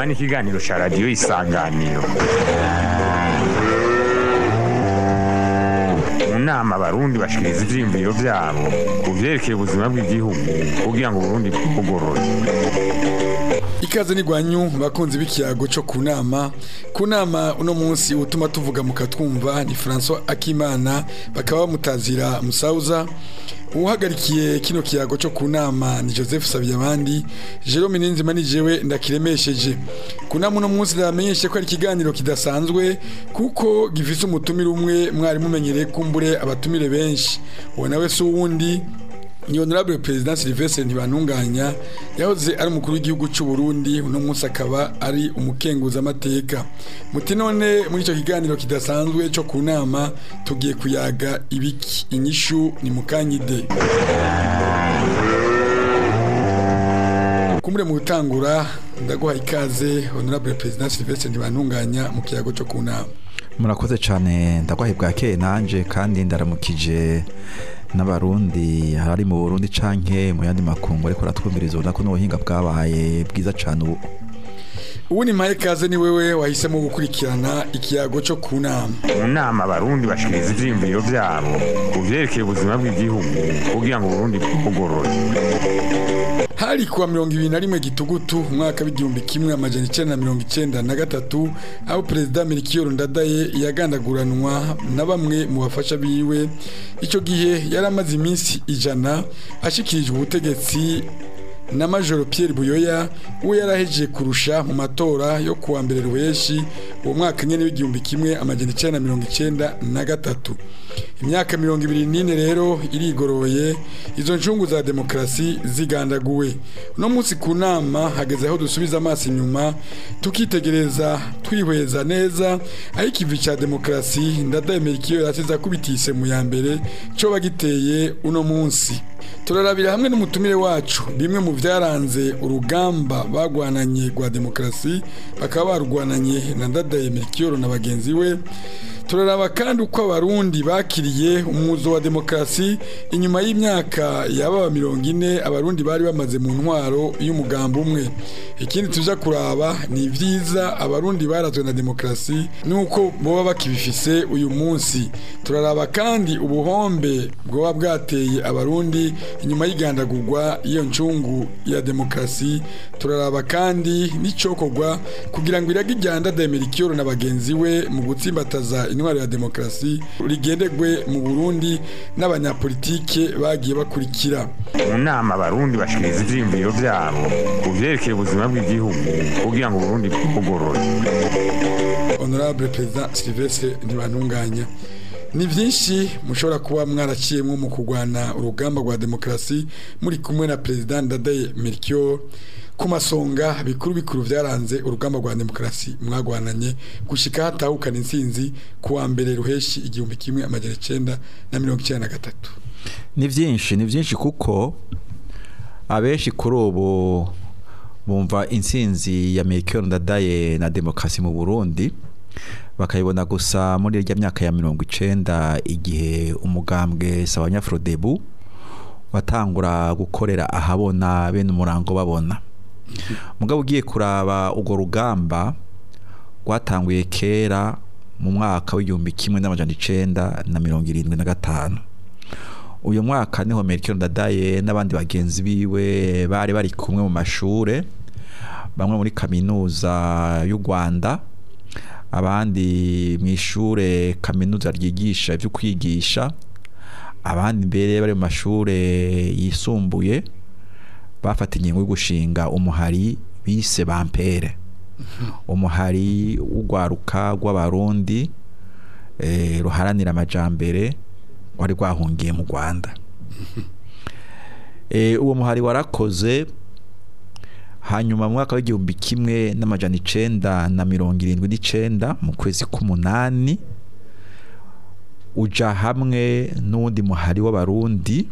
inama n'ikiganiro cya radiyo isanganiro mu nama abarundi bashikiriza ivyiyumviro vyabo ku vyerekeye ubuzima bw'igihugu kugira ngo uburundi bwugorore ikaze ni gwanyu bakunzi b'ikiyago cyo ku nama ku nama uno munsi utuma tuvuga mukatwumva ni François Akimana bakaba bamutazira Musauza uhagarikiye kino kiyago cyo ku nama ni Joseph Sabiyabandi Jerome Ninzima ni jewe ndakiremesheje ku nama uno munsi ndamenyeshe ko ari ikiganiro kidasanzwe kuko gifise umutumire umwe mwari mumenyereye kumbure abatumire benshi uwo nawe si uwundi ni honorable president Sylvestre Ntibantunganya yahoze ari umukuru w'igihugu cy'u Burundi uno munsi akaba ari umukenguza amateka muti none muri icyo kiganiro kidasanzwe cyo ku nama tugiye kuyaga ibiki inyishu ni mukanyide kumure mu gutangura ndaguha ikaze honorable president Sylvestre Ntibantunganya mu kiyago cyo ku nama murakoze cyane ndagwahe bwakeye nanje kandi ndaramukije n'abarundi hari mu Burundi canke mu yandi makungu ariko ratwumviriza ubona ko n'ubuhinga bwabaye bwiza cyane ubu ubu ni mpaye kaze ni wewe wahisemo gukurikirana ikiyago cyo ku nama mu nama abarundi bashikiriza ivyiyumviro vyabo ku vyerekeye ubuzima bw'igihugu kugira ngo uburundi bwugorore hari kuwa mirongo ibiri na rimwe gitugutu umwaka w'igihumbi kimwe amajana icenda na mirongo icenda na gatatu aho perezida Melchior Ndadaye yagandaguranwa na bamwe mu bafasha biwe icyo gihe yari amaze iminsi ijana ashikirijwe ubutegetsi na majoro Pierre Buyoya uwo yarahejeje kurusha mu matora yo kuwa mbere ruheshi uwo mwaka nyene w'igihumbi kimwe amajana icenda na mirongo icenda na gatatu imyaka mirongo ibiri n'ine rero irigoroye izo ncungu za demokarasi zigandaguwe uno munsi ku nama hageze aho dusubiza amaso inyuma tukitegereza twihweza neza aho ikivi ca demokarasi ndadaye Melchior yasize akubitise mu ya mbere coba giteye uno munsi turarabira hamwe n'umutumire wacu bimwe mu byaranze urugamba bagwananye rwa demokarasi bakaba barugwananye na ndadaye Melchior na bagenzi we turaraba kandi uko abarundi bakiriye umuzo wa demokarasi inyuma y'imyaka yababa mirongo ine abarundi bari bamaze mu ntwaro y'umugambi umwe ikindi tuja kuraba ni ibyiza abarundi barazwe na demokarasi nuko boba bakibifise uyu munsi turaraba kandi ubuhombe bwoba bwateye abarundi inyuma y'igandagurwa y'iyo ncungu ya demokarasi turaraba kandi n'icokorwa kugira ngo irage iryanda Melchior na bagenzi we mu gutsimbataza intwaro ya demokarasi rigendegwe mu Burundi n'abanyapolitike bagiye bakurikira mu nama abarundi bashikiriza ivyiyumviro vyabo ku vyerekeye ubuzima bw'igihugu kugira ngo uburundi bwugorore honorable president Sylvestre Ntibantunganya ni byinshi mushobora kuba mwaraciyemo mu kurwana urugamba rwa demokarasi muri kumwe na perezida Ndadaye Melchior ku masonga bikuru bikuru byaranze urugamba rwa demokarasi mwagwananye gushika hatahukana intsinzi ku wa mbere ruheshi igihumbi kimwe amajana icenda na mirongo icenda na gatatu ni byinshi ni byinshi kuko abenshi kuri ubu bumva intsinzi ya Melchior Ndadaye na demokarasi mu Burundi bakayibona gusa muri irya myaka ya mirongo icenda igihe umugambwe Sawanyafrodebu watangura gukorera ahabona bene umurango babona mugabo ugiye kuraba urwo rugamba rwatanguye kera mu mwaka w'igihumbi kimwe n'amajana icenda na mirongo irindwi na gatanu uyu mwaka niho Melchior Ndadaye n'abandi bagenzi biwe bari bari kumwe mu mashure bamwe muri kaminuza y'u Rwanda abandi mu ishure kaminuza ryigisha ibyo kwigisha abandi mbere bari mu mashure yisumbuye bafata ingingo yo gushinga umuhari bise bampere umuhari w'urwaruka rw'abarundi ruharanira amajambere wari rwahungiye mu rwanda uwo muhari warakoze hanyuma mu mwaka w'igihumbi kimwe n'amajana icenda na mirongo irindwi n'icenda mu kwezi k'umunani uja hamwe n'uwundi muhari w'abarundi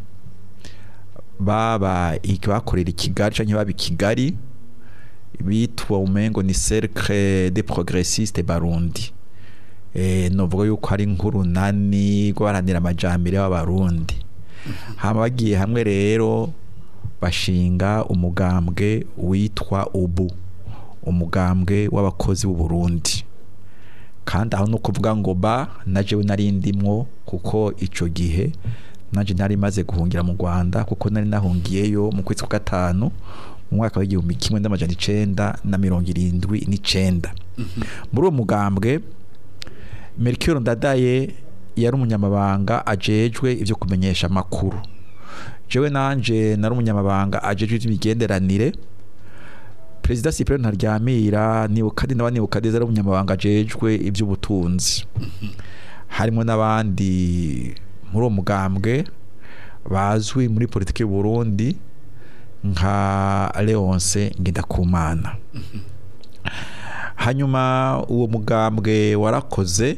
baba bakorera i kigali canke baba i kigali bitwa umengo ni cercle de progressiste barundi eh novuga yuko ari nk'urunani rw'abaranira amajambere y'abarundi hama bagiye hamwe rero bashinga umugambwe witwa ubu umugambwe w'abakozi b'u Burundi kandi aho no kuvuga ngo ba najewe nari ndimwo kuko ico gihe naje nari maze guhungira mu Rwanda kuko nari nahungiyeyo mu kwezi kwa gatanu mu mwaka w'igihumbi kimwe n'amajana icenda na mirongo irindwi n'icenda muri uwo mugambwe Melchior Ndadaye yari umunyamabanga ajejwe ivyo kumenyesha amakuru jewe nanje nari umunyamabanga ajejwe ivy'imigenderanire Perezida Cyprien Ntaryamira Nibukadi n'abandi Nibukadi ari umunyamabanga ajejwe ivy'ubutunzi harimo n'abandi muri uwo mugambwe bazwi muri politiki y'u Burundi nka Leonce Ngendakumana hanyuma uwo mugambwe warakoze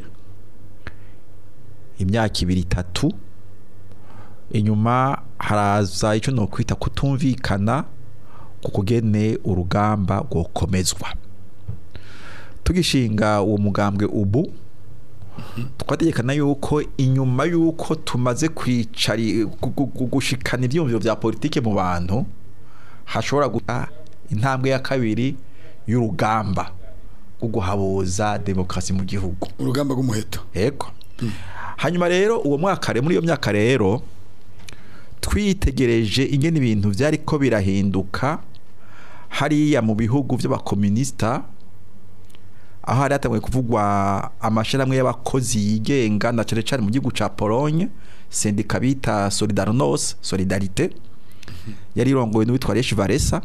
imyaka ibiri itatu inyuma haraza icyo no kwita kutumvikana ku kugene urugamba rwokomezwa tugishinga uwo mugambwe ubu twategekana yuko inyuma yuko tumaze kwicari gu- gu- gushikana ivyumviro vya politike mu bantu hashobora guta intambwe ya kabiri y'urugamba rwo guhabuza demokarasi mu gihugu urugamba rw'umuheto Ego. Hanyuma rero uwo mwaka rero muri iyo myaka rero twitegereje ingene ibintu vyari ko birahinduka hariya mu bihugu vy'abakomunista aho hari hatanguye kuvugwa amashirahamwe y'abakozi yigenga na cane cane mu gihugu ca Pologne sendika bita Solidarność Solidarité yari irongowe n'uwitwa Lech Walesa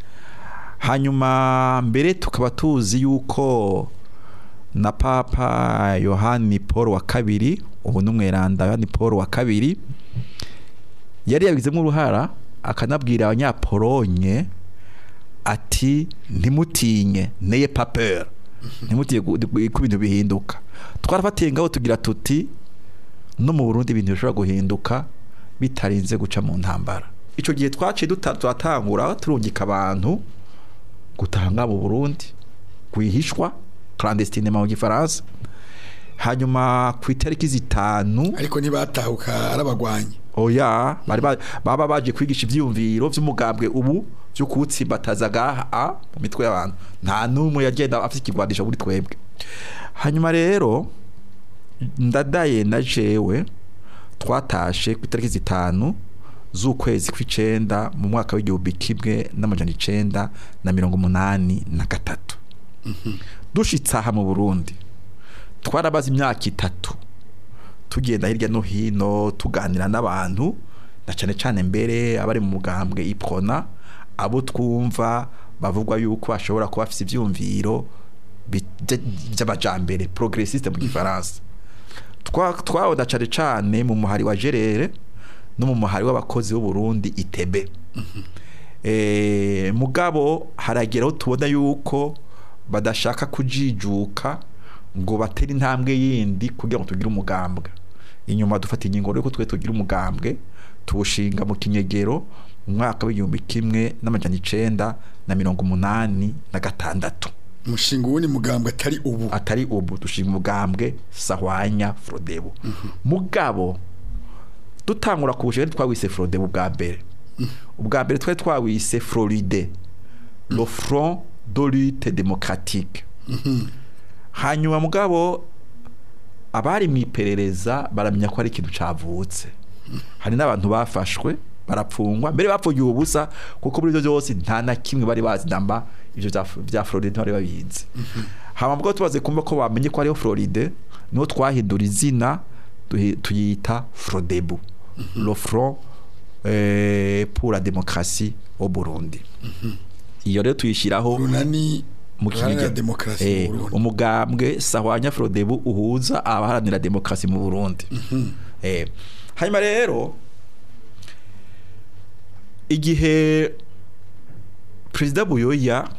hanyuma mbere tukaba tuzi yuko na papa yohani paul wa kabiri ubu n'umweranda yohani paul wa kabiri yari yabigizemo uruhara akanabwira abanyapolonye ati ntimutinye neye papeur ntimutinye gu- gu- ko ibintu bihinduka twarafatiye ngaho tugira tuti no mu burundi ibintu bishobora guhinduka bitarinze guca mu ntambara icyo gihe twaciye duta- turatangura turungika abantu gutanga mu burundi rwihishwa clandestinement mu gifaransa hanyuma ku itariki zitanu ariko ntibatahuka ari abagwanyi oya bari ba- baba baje kwigisha ivyumviro vy'umugambwe ubu vyo kuwutsimbataza gaha mu mitwe y'abantu nta n'umwe yagenda afite ikigwanisho muri twebwe hanyuma rero ndadaye na jewe twatashe ku itariki zitanu z'ukwezi kw'icenda mu mwaka w'igihumbi kimwe n'amajana icenda na mirongo umunani na gatatu dushitse aha mu burundi twarabaze imyaka itatu tugenda hirya no hino tuganira n'abantu na cyane cyane mbere abari mu mugambwe iprona abo twumva bavugwa yuko bashobora kuba bafite ibyumviro bi- bya- by'amajambere progressiste mu gifaransa Twa- twabona cyane cyane mu muhari wa gerere no mu muhari w'abakozi b'u Burundi itebe eh mugabo harageraho tubona yuko badashaka kujijuka ngo batere intambwe yindi kugira ngo tugire umugambwe inyuma dufata ingingo rero ko twe tugira umugambwe tuwushinga mu kinyegero mu mwaka w'igihumbi kimwe n'amajana icenda na mirongo umunani na gatandatu umushinga uwundi mugambwe atari ubu atari ubu dushinga umugambwe sahwanya frodebu mugabo dutangura kuwushinga twawise frodebu bwa mbere ubwa mbere twari twawise floride le front de lutte démocratique hanyuma mugabo abari mu iperereza baramenya ko ari ikintu cavutse hari n'abantu bafashwe barapfungwa mbere bapfugiye ubusa kuko muri ibyo byose nta na kimwe bari bazi namba ibyo bya, bya Floride ntibari babizi hama mugabo tubaze kumva ko bamenye ko ariho Floride niho twahindura izina duhi- tuyita Frodebu le front eh, pour la démocratie au Burundi iyo rero tuyishyiraho runani mu ruharanira Kinigi. demokarasi Eh, mu Burundi umugambwe sahwanya Frodebu uhuza abaharanira demokarasi mu Burundi eh hanyuma rero igihe perezida Buyoya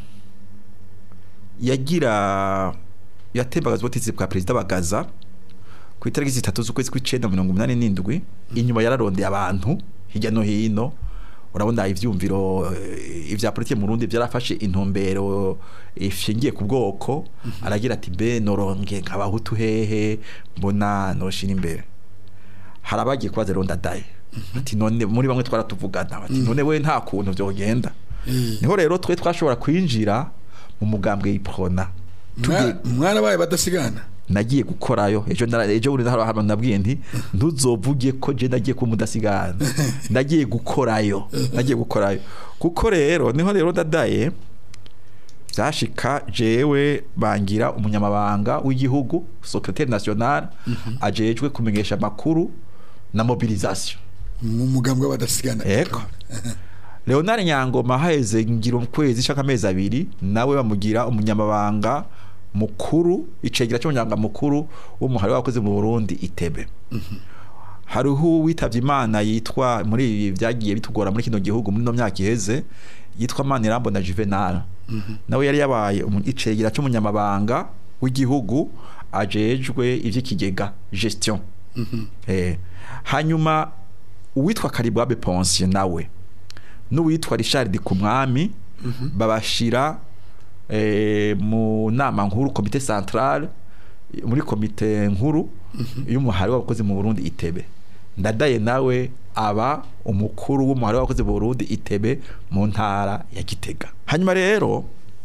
yagira yatembagaza ubutegetsi bwa perezida Bagaza ku itariki zitatu z'ukwezi kw'icenda mirongo umunani n'indwi inyuma yararondeye abantu hirya no hino urabona ivyumviro eh, ivya politike mu Burundi vyarafashe intumbero ishingiye ku bwoko aragira ati be noronge nk'abahutu hehe mbona noshira imbere hari abagiye kubaza rero ndadaye ati none muri bamwe twaratuvugana bati none we nta kuntu vyogenda Eh, niho rero twe twashobora kwinjira mu mugambwe y'iprona Mwa- mwarabaye badasigana nagiye gukorayo ejo nara- ejo buri hari ahantu nabwiye nti ntuzovuge ko je nagiye kuba umudasigana nagiye gukorayo nagiye gukorayo kuko rero niho rero dadaye byashika jewe bangira umunyamabanga w'igihugu secrétaire national ajejwe kumenyesha amakuru na mobilisation mu mugambwe w'abadasigana Ego. Leonard Nyangoma haheze ngira ukwezi shaka amezi abiri nawe bamugira umunyamabanga mukuru icegera cy'umunyamabanga mukuru w'umuhari w'abakozi mu Burundi itebe hariho witavye imana yitwa muri ibi byagiye bitugora muri kino gihugu muri no myaka iheze yitwa Manirambo na Juvenal nawe yari yabaye umu- icegera cy'umunyamabanga w'igihugu ajejwe ivy'ikigega gestion eh hanyuma uwitwa Karibwabe Ponce nawe n'uwitwa Richard Kumwami babashira eh, mu nama nkuru komite centrale muri komite nkuru y'umuhari w'abakozi mu Burundi itebe ndadaye nawe aba umukuru w'umuhari w'abakozi mu Burundi itebe mu ntara ya Gitega hanyuma rero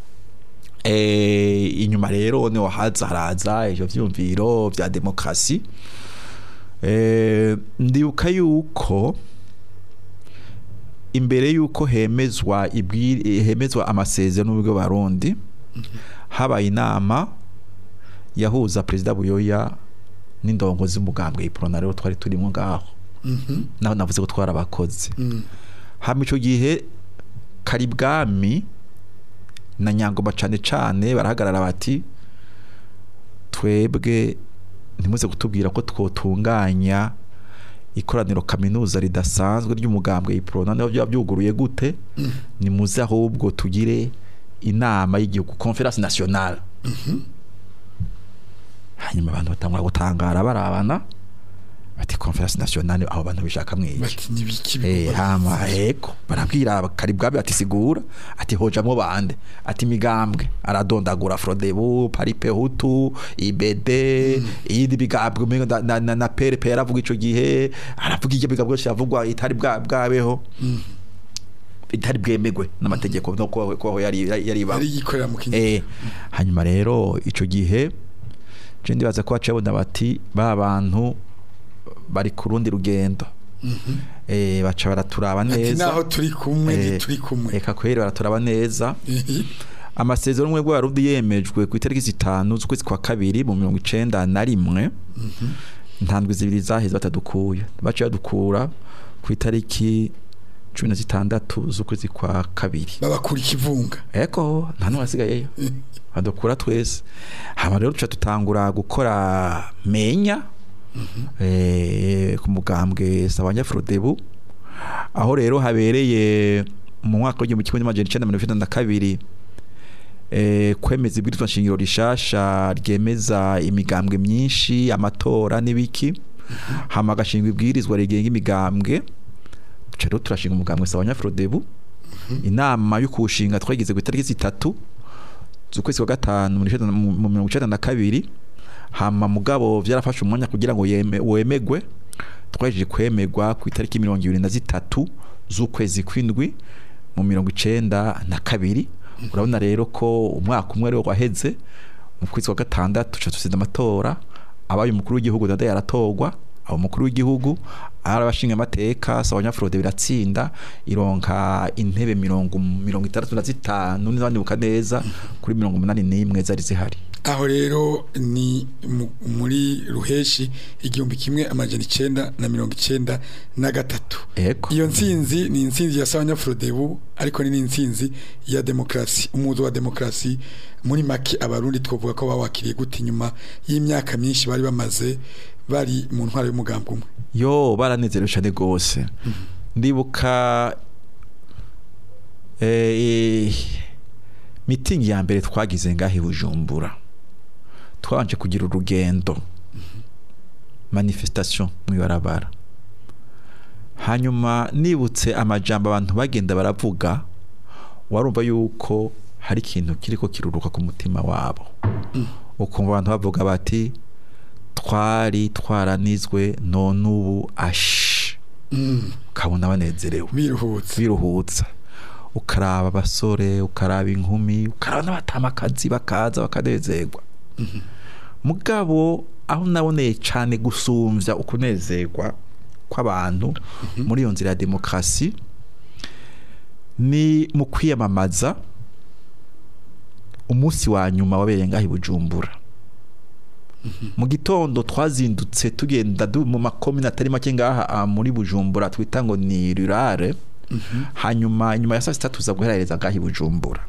eh, inyuma rero niho haza haraza ivyo vyumviro vya demokrasi eh, ndibuka yuko imbere yuko hemezwa ibwiri hemezwa amasezerano n'ubwo barundi habaye inama yahuza perezida Buyoya n'indongozi z'umugambwe iprona rero twari turimo ngaho Mhm. naho navuze ko twari abakozi Mm. hama ico gihe karibwami na nyangoma cane cane barahagarara bati twebwe ntimuze kutubwira ko twotunganya ikoraniro kaminuza ridasanzwe ry'umugambwe iprona niho byaba byuguruye gute nimuze ahubwo tugire inama y'igihugu conference nationale hanyuma abantu batangura gutangara barabana bati conference nationale aho bantu bishaka mwiki bati nibiki Eh, bikorwa hama eko barabwira karibwabe ati sigura ati hojamwo bande ati migambwe aradondagura Frodebu Paripe Hutu IBD iyindi bigambwe umengo na, na, na, na PRP yaravuga ico gihe aravuga icyo bigambwe cyose yavugwa itari bwa bwabeho itari bwemegwe n'amategeko no ko ko yari yari ba ari yikorera mu kinyarwanda eh hanyuma rero ico gihe je ndibaza ko bacabona bati ba bantu bari ku rundi rugendo eh baca baraturaba ati neza naho turi kumwe Eh, ntituri kumwe eka kweri baraturaba neza Ehe. amasezerano umwe rwarundi yemejwe ku itariki zitanu z'ukwezi kwa kabiri mu mirongo icenda na rimwe ntandwi zibiri zaheze batadukuye baciye badukura ku itariki cumi na zitandatu z'ukwezi kwa kabiri babakura ikivunga eko nta n'umwe asigayeyo badukura twese hama rero tuca dutangura gukora menya eh, ku mugambwe sabanya frodebu aho rero habereye mu mwaka w'igihumbi kimwe n'amajana icenda mirongo icenda na kabiri eh, kwemeza ibwirizwa nshingiro rishasha ryemeza imigambwe myinshi amatora n'ibiki hama agashingwa ibwirizwa rigenga imigambwe duca rero turashinga umugambwe sabanya frodebu inama yo kuwushinga twagize ku itariki zitatu z'ukwezi kwa gatanu mu icenda- mu mu mirongo icenda na kabiri hama mugabo vyarafashe umwanya kugira ngo yeme, wemegwe twahejeje kwemegwa ku itariki mirongo ibiri na zitatu z'ukwezi kw'indwi mu mirongo icenda na kabiri urabona rero ko umwaka umwe rero waheze mu kwezi kwa gatandatu tuca dusize amatora abaye umukuru w'igihugu dada yaratorwa aba umukuru w'igihugu ari abashinga amateka sabanyafurode biratsinda ironka intebe mirongo mirongo itandatu na zitanu nibandibuka neza kuri mirongo umunani n'imwe zari zihari aho rero ni mu- muri ruheshi igihumbi kimwe amajana icenda na mirongo icenda na gatatu eko iyo ntsinzi ni intsinzi ya sabanyafurodebu ariko ni n'intsinzi ya demokarasi umuzo wa demokarasi muri make abarundi twavuga ko bawakiriye gute inyuma y'imyaka myinshi bari bamaze bari mu ntwaro y'umugambi umwe yo baranezerewe cyane rwose ndibuka eh, mitingi ya mbere twagize ngaho i bujumbura twabanje kugira urugendo manifestation mu ibarabara hanyuma nibutse amajambo abantu bagenda baravuga warumva yuko hari ikintu kiriko kiruruka ku mutima wabo ukumva abantu bavuga bati twari twaranizwe none ubu ashi Mm, ukabona banezerewe biruhutse biruhutsa ukaraba abasore ukaraba inkumi ukaraba n'abatamakazi bakaza bakanezerwa mugabo aho naboneye cyane gusumvya ukunezerwa kw'abantu muri iyo nzira ya demokarasi ni mu kwiyamamaza umunsi wa nyuma wabereye ngaho i bujumbura mu gitondo twazindutse tugenda du- mu makomine atari make ngaha ah, muri bujumbura twita ngo ni rurare hanyuma nyuma ya saa sita tuza guherereza ngaho i bujumbura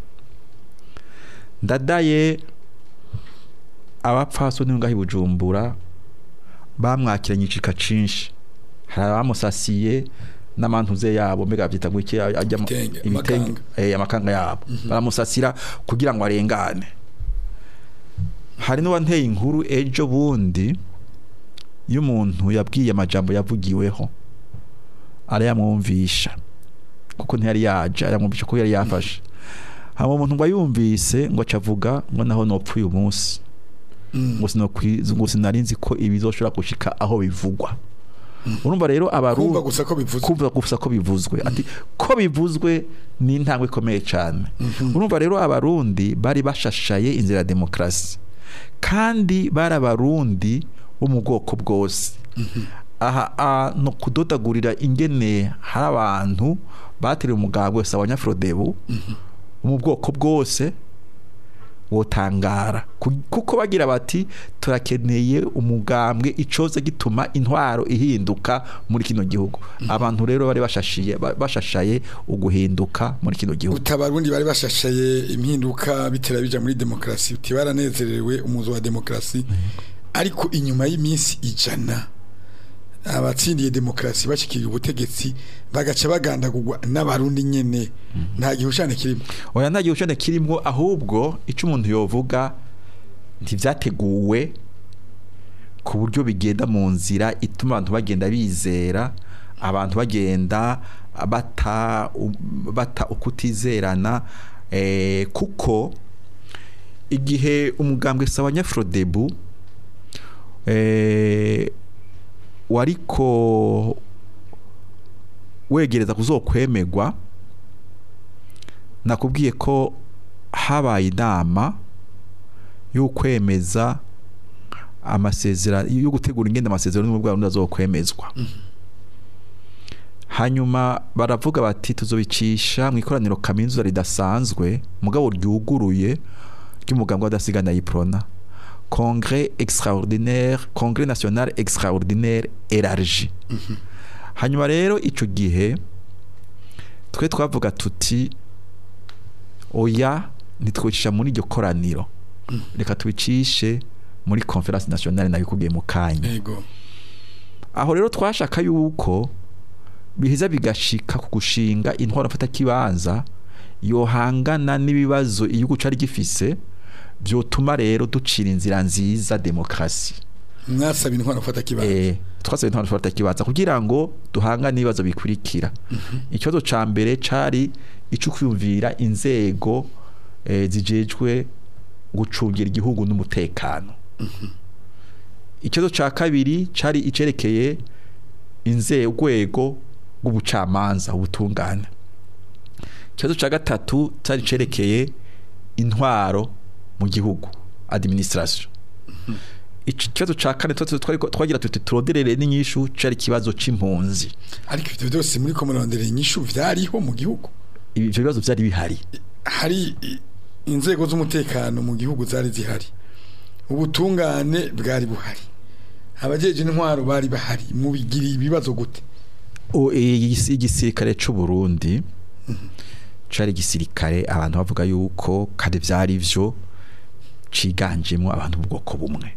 ndadaye abapfasoni ngaho i bujumbura bamwakiranye icika cinshi hari abamusasiye n'amantuze yabo mbega byita ngo iki ajya mu- Ibitenge, ibitenge amakanga. eh, amakanga yabo baramusasira kugira ngo arengane hari n'uwanteye inkuru ejo bundi y'umuntu yabwiye amajambo yavugiweho arayamwumvisha kuko ntiyari yaje aramwumvisha ko yari yafashe hama umuntu ngo ayumvise ngo acavuga ngo naho nopfa uyu munsi ngo sinokwi- ngo sinari nzi ko ibizoshobora gushika aho bivugwa urumva rero abaru kumva gusa ko bivuze kumva gusa ko bivuzwe ati ko bivuzwe ni intambwe ikomeye cyane urumva rero abarundi bari bashashaye inzira ya demokarasi kandi bari abarundi bo mu bwoko bwose aha a, no kudodagurira ingene hari abantu bateriwe umugabo wese abanyafurodebu bo mu bwoko bwose wotangara Ku- kuko bagira bati turakeneye umugambwe icoze gituma intwaro ihinduka muri kino gihugu abantu rero bari bashashiye ba- bashashaye uguhinduka muri kino gihugu utabarundi bari bashashaye impinduka bitera bija muri demokarasi uti baranezerewe umuzo wa demokarasi ariko inyuma y'iminsi ijana abatsindiye demokarasi bashikiriye ubutegetsi bagaca bagandagurwa n'abarundi nyene nta gihushane kirimo oya nta gihushane kirimo ahubwo icyo umuntu yovuga ntivyateguwe ku buryo bigenda mu nzira ituma abantu bagenda bizera abantu bagenda bata bata ukutizerana eh, kuko igihe umugambwe sawa nyafrodebu eh, wariko wegereza kuzokwemerwa nakubwiye ko habaye inama yo kwemeza amasezerano yo gutegura ingenda amasezerano n'ubwo bwarundi azokwemezwa hanyuma baravuga bati tuzobicisha mu ikoraniro kaminuza ridasanzwe mugabo ryuguruye ry'umugambwe w'adasigana yiprona congrès extraordinaire congrès national extraordinaire élargi hanyuma rero ico gihe twe twavuga tuti oya ntitwicisha muri iryo koraniro reka tubicishe muri conference nationale nayo ikubwiye mu kanya yego aho rero twashaka yuko biheza bigashika ku gushinga intwaro mfata kibanza yohangana n'ibibazo igihugu cari gifise vyotuma rero ducira inzira nziza demokrasi mwasaba intwaro gufata kibanza eh twasabye intwaro mfata kibanza kugira ngo duhangane n'ibibazo bikurikira ikibazo ca mbere cari ico kwiyumvira inzego eh, zijejwe gucungira igihugu n'umutekano ikibazo ca kabiri cari icerekeye inzego rw'ubucamanza ubutungane ikibazo ca gatatu cari cerekeye intwaro mu gihugu administration iki kibazo ca kane twari twariko- twagira tuti turoderere n'inyishu cari ikibazo c'impunzi ariko ivyo byose muri komorondere inyishu vyariho mu gihugu ivyo bibazo vyari bihari hari i- inzego z'umutekano mu gihugu zari zihari ubutungane bwari buhari abajeje intwaro bari bahari mubigira ibibazo gute O, igisi- igisirikare c'u Burundi cari igisirikare abantu bavuga yuko kandi vyari vyo ciganjemo abantu b'ubwoko bumwe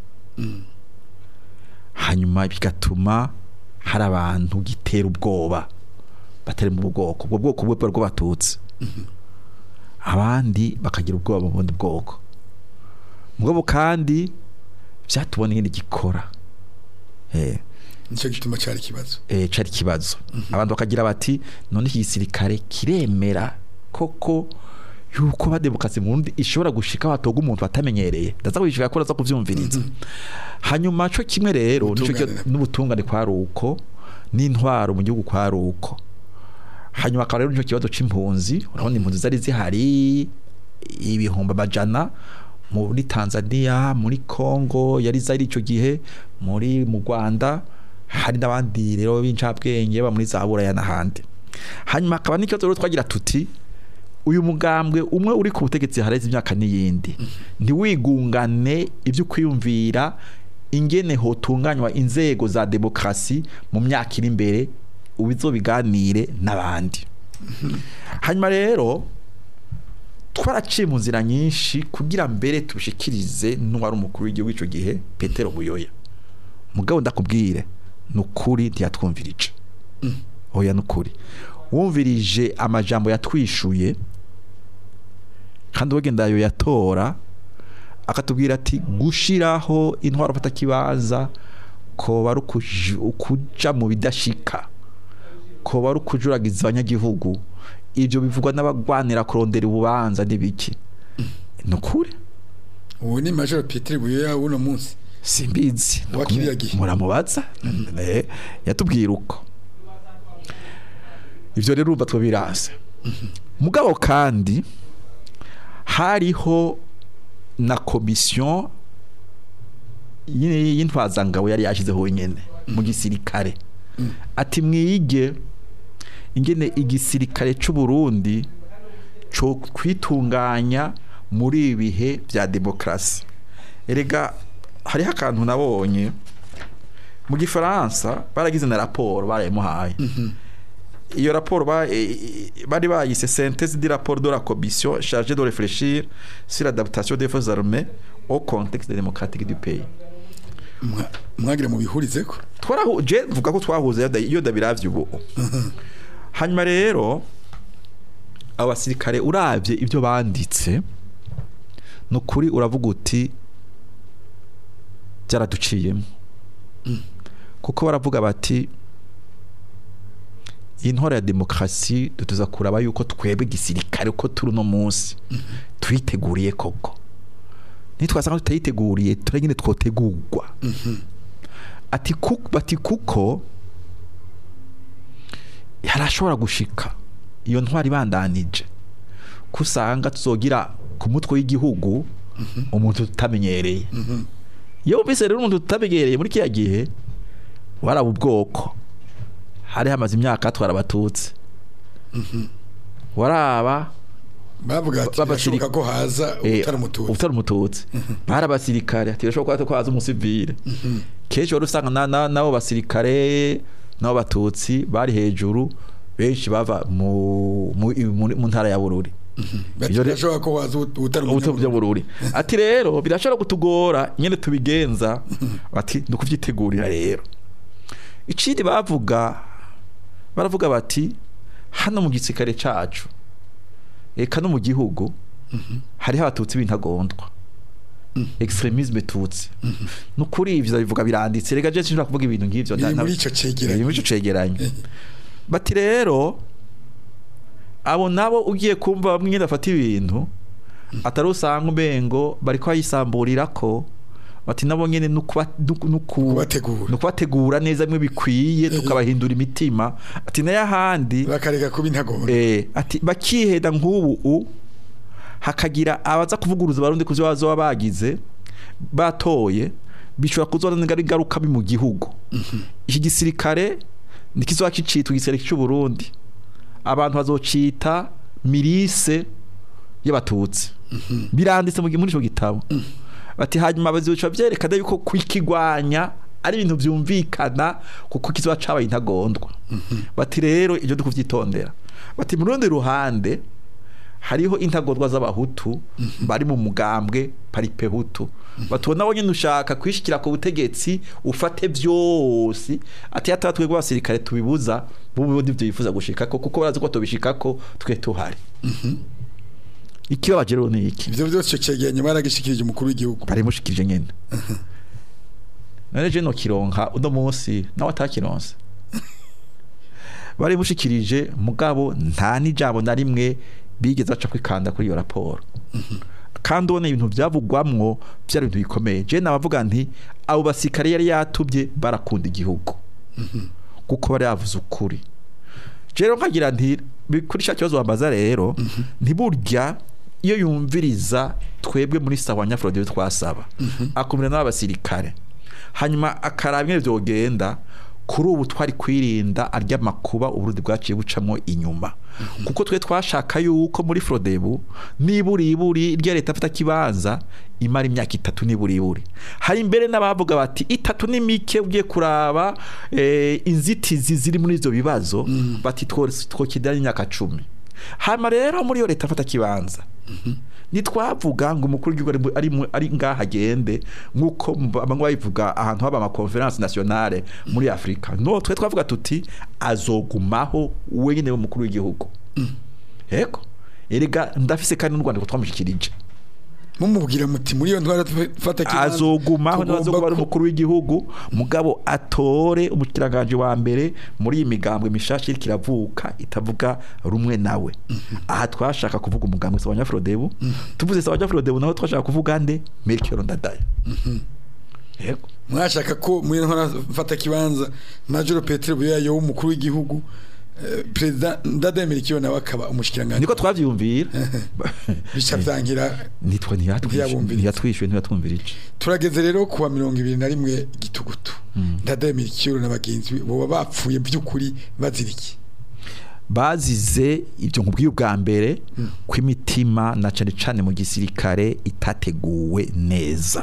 hanyuma bigatuma hari abantu gitera ubwoba batari mu bwoko ubwo bwoko bwe bwo batutsi abandi bakagira ubwoba mu bundi bwoko mugabo kandi vyatubona ingene gikora eh nicyo gituma cari ikibazo eh, cari kibazo abantu bakagira bati none iki gisirikare kiremera koko yuko ba demokarasi mu Burundi ishobora gushika hatoga umuntu batamenyereye ndaza kubishika ko ndaza kuvyumviriza hanyuma co kimwe rero nico Ubutungane cyo- nabwo. n'ubutungane kwari uko n'intwaro mu gihugu kwari uko hanyuma akaba rero nicyo kibazo c'impunzi urabona impunzi zari zihari ibihumbi amajana muri Tanzania muri Congo yari zari ico gihe muri mu Rwanda hari n'abandi rero b'incabwenge ba muri za Buraya n'ahandi hanyuma akaba n'ikibazo rero twagira tuti uyu mugambwe umwe uri ku butegetsi hareze imyaka n'iyindi ntiwigungane ibyo kwiyumvira ingene hotunganywa inzego za demokarasi mu myaka iri imbere ubizo biganire n'abandi hanyuma rero twaraciye mu nzira nyinshi kugira mbere tushikirize n'uwari umukuru w'igihugu icyo gihe petero buyoya mugabo ndakubwire ni ukuri ntiyatwumvirije oya ni ukuri wumvirije amajambo yatwishuye kandi wagenda ayo yatora akatubwira ati gushiraho intwaro fata kibanza ko ari ukuja mu bidashika ko ari ukujuragiza abanyagihugu ibyo bivugwa n'abagwanira kurondera ububanza n'ibiki ni ukuri ubu ni majoro peteri buyoya w'uno munsi simbizi Wa kiriya gihe. muramubaza Eh, yatubwira uko ivyo rero urumva two biranse mugabo kandi hariho na komisiyo y'ini- y'intwazangabo yari yashyizeho nyene mu gisirikare ati mwige ingene igisirikare c'u Burundi cyo kwitunganya muri ibi bihe bya demokarasi erega hariho akantu nabonye mu gifaransa baragize na raporo barayimuhaye iyo raporo ba- e- e- bari bayise synthèse de rapport de la commission chargée de réfléchir sur l'adaptation des forces armées au contexte démocratique du pays Mwa- mwagira mu bihurize ko twarahu je mvuga ko twahuze iyo da- iyo dabiravye ubu hanyuma rero abasirikare uravye ibyo banditse ni ukuri uravuga uti byaraduciyemo kuko baravuga bati iyi ntwaro ya demokarasi dutuza kuraba yuko twebwe igisirikare uko turi uno munsi turiteguriye koko nitwasanga tutayiteguriye turagende twotegurwa ati kuko bati kuko yarashobora gushika iyo ntwari ibandanije ko usanga tuzogira ku mutwe w'igihugu umuntu tutamenyereye iyo wumvise rero umuntu tutamenyereye muri kiriya gihe waraba ubwoko hari hamaze imyaka hatwara abatutsi waraba bavuga ati B'abasirika- birashoboka ko haza Eh, utari umututsi utari umututsi bari abasirikare ati birashoboka ko haza umusivile kenshi wari usanga na- na- n'abo basirikare n'abo batutsi bari hejuru benshi bava mu, mu, mu, mu ntara ya bururi bati Iyo re- birashoboka ko haza ut- utari ubuto umunyaburayi. bururi ati rero birashobora kutugora nyene tubigenza bati ni ukuvyitegurira rero ikindi bavuga baravuga bati hano mu gisirikare cacu eka no mu gihugu hariho abatutsi b'intagondwa extremisme tutsi nukuri ivyo bivuga biranditse rega je sinshobora kuvuga ibintu nk'ivyo biri nta- muri ico biri cegeranyo muri ico cegeranyo bati rero abo nabo ugiye kumva bamwe nyine bafata ibintu atari usanga umengo bari kwayisamburira ko bati nabo nyene nukuba- nuku- nuku- Kubategura. nukubategura neza bimwe bikwiye tukabahindura imitima ati nayo ahandi bakareka kuba intagondwa eh, ati bakiheda nk'ubu u hakagira abaza kuvuguruza abarundi ku byo bazoba bagize batoye bishobora kuzana ingaruka mbi mu gihugu iki gisirikare nikizoba kicitwa igisirikare cy'u Burundi abantu bazocita mirise y'abatutsi biranditse mu gi- muri ico gitabo bati hanyuma bazoca byerekana yuko kwikigwanya ari ibintu byumvikana kuko kizoba cabaye intagondwa bati rero ibyo dukuvyitondera bati mu rundi ruhande hariho intagondwa z'abahutu bari mu mugambwe paripehutu batubona bo nyine ushaka kwishikira ku butegetsi ufate byose ati hata twebwe abasirikare tubibuza bubu ndivyo yifuza gushikako kuko barazi ko tubishikako twe tuhari ikibabaje rero ni iki ivyo byose ico cegeranyo baragishikirije umukuru w'igihugu barimushikirije nyene none je no kironka uno munsi nawe atakironse barimushikirije mugabo nta n'ijambo na rimwe bigeze baca kwikanda kuri iyo raporo kandi ubona ibintu byavugwamwo byari ibintu bikomeye je nabavuga nti abo basirikare yari yatubye barakunda igihugu kuko bari yavuze ukuri rero nkagira nti bi- kuri cya kibazo wambaza rero ntiburya iyo yumviriza twebwe muri sawa nyafurode twasaba akumira n'abasirikare hanyuma akaraba ingene vyogenda kuri ubu twari kwirinda arya makuba uburundi bwaciye bucamo inyuma kuko twe twashaka yuko muri frodebu niburi iburi irya leta afata kibanza imara imyaka itatu niburi iburi hari imbere n'abavuga bati itatu ni mike ugiye kuraba eh, inzitizi ziri muri ivyo bibazo bati twokidana imyaka cumi hama rero muri iyo leta afata kibanza nitwavuga ngo umukuru w'igihugu ari mu- ari mu- ari ngaha agende nk'uko mba- bamwe babivuga ahantu haba amakonferanse nationale muri afurika no twe twavuga tuti azogumaho wenyine w'umukuru w'igihugu yego erega ndafise kandi n'u rwanda ko twamushyikirije mumubwira muti muri iyo ntwara fata kibanza azogumaho tugomba n'azokuba ari ku- umukuru w'igihugu mugabo atore umukiranganje wa mbere muri iyi migambwe mishasha iriko iravuka itavuga rumwe nawe aha twashaka kuvuga umugambwe sawa nyafrodebu tuvuze sawa nyafrodebu naho twashaka kuvuga nde Melchior Ndadaye yego mwashaka ko muri iyo ntwara fata kibanza majoro petero buyayo w'umukuru w'igihugu eh, perezida ndademera ikiyo nawe akaba umushikiranganje niko twavyumvira bica vyangira nitwa ntiyatwishyuye Ntiyabumvirije. ntiyatwishyuye ntiyatwumvirije turageze rero kuwa mirongo ibiri na rimwe gitugutu ndademera ikiyo na bagenzi be boba bapfuye by'ukuri bazira iki bazize ibyo nkubwiye ubwa mbere ko imitima na cane cane mu gisirikare itateguwe neza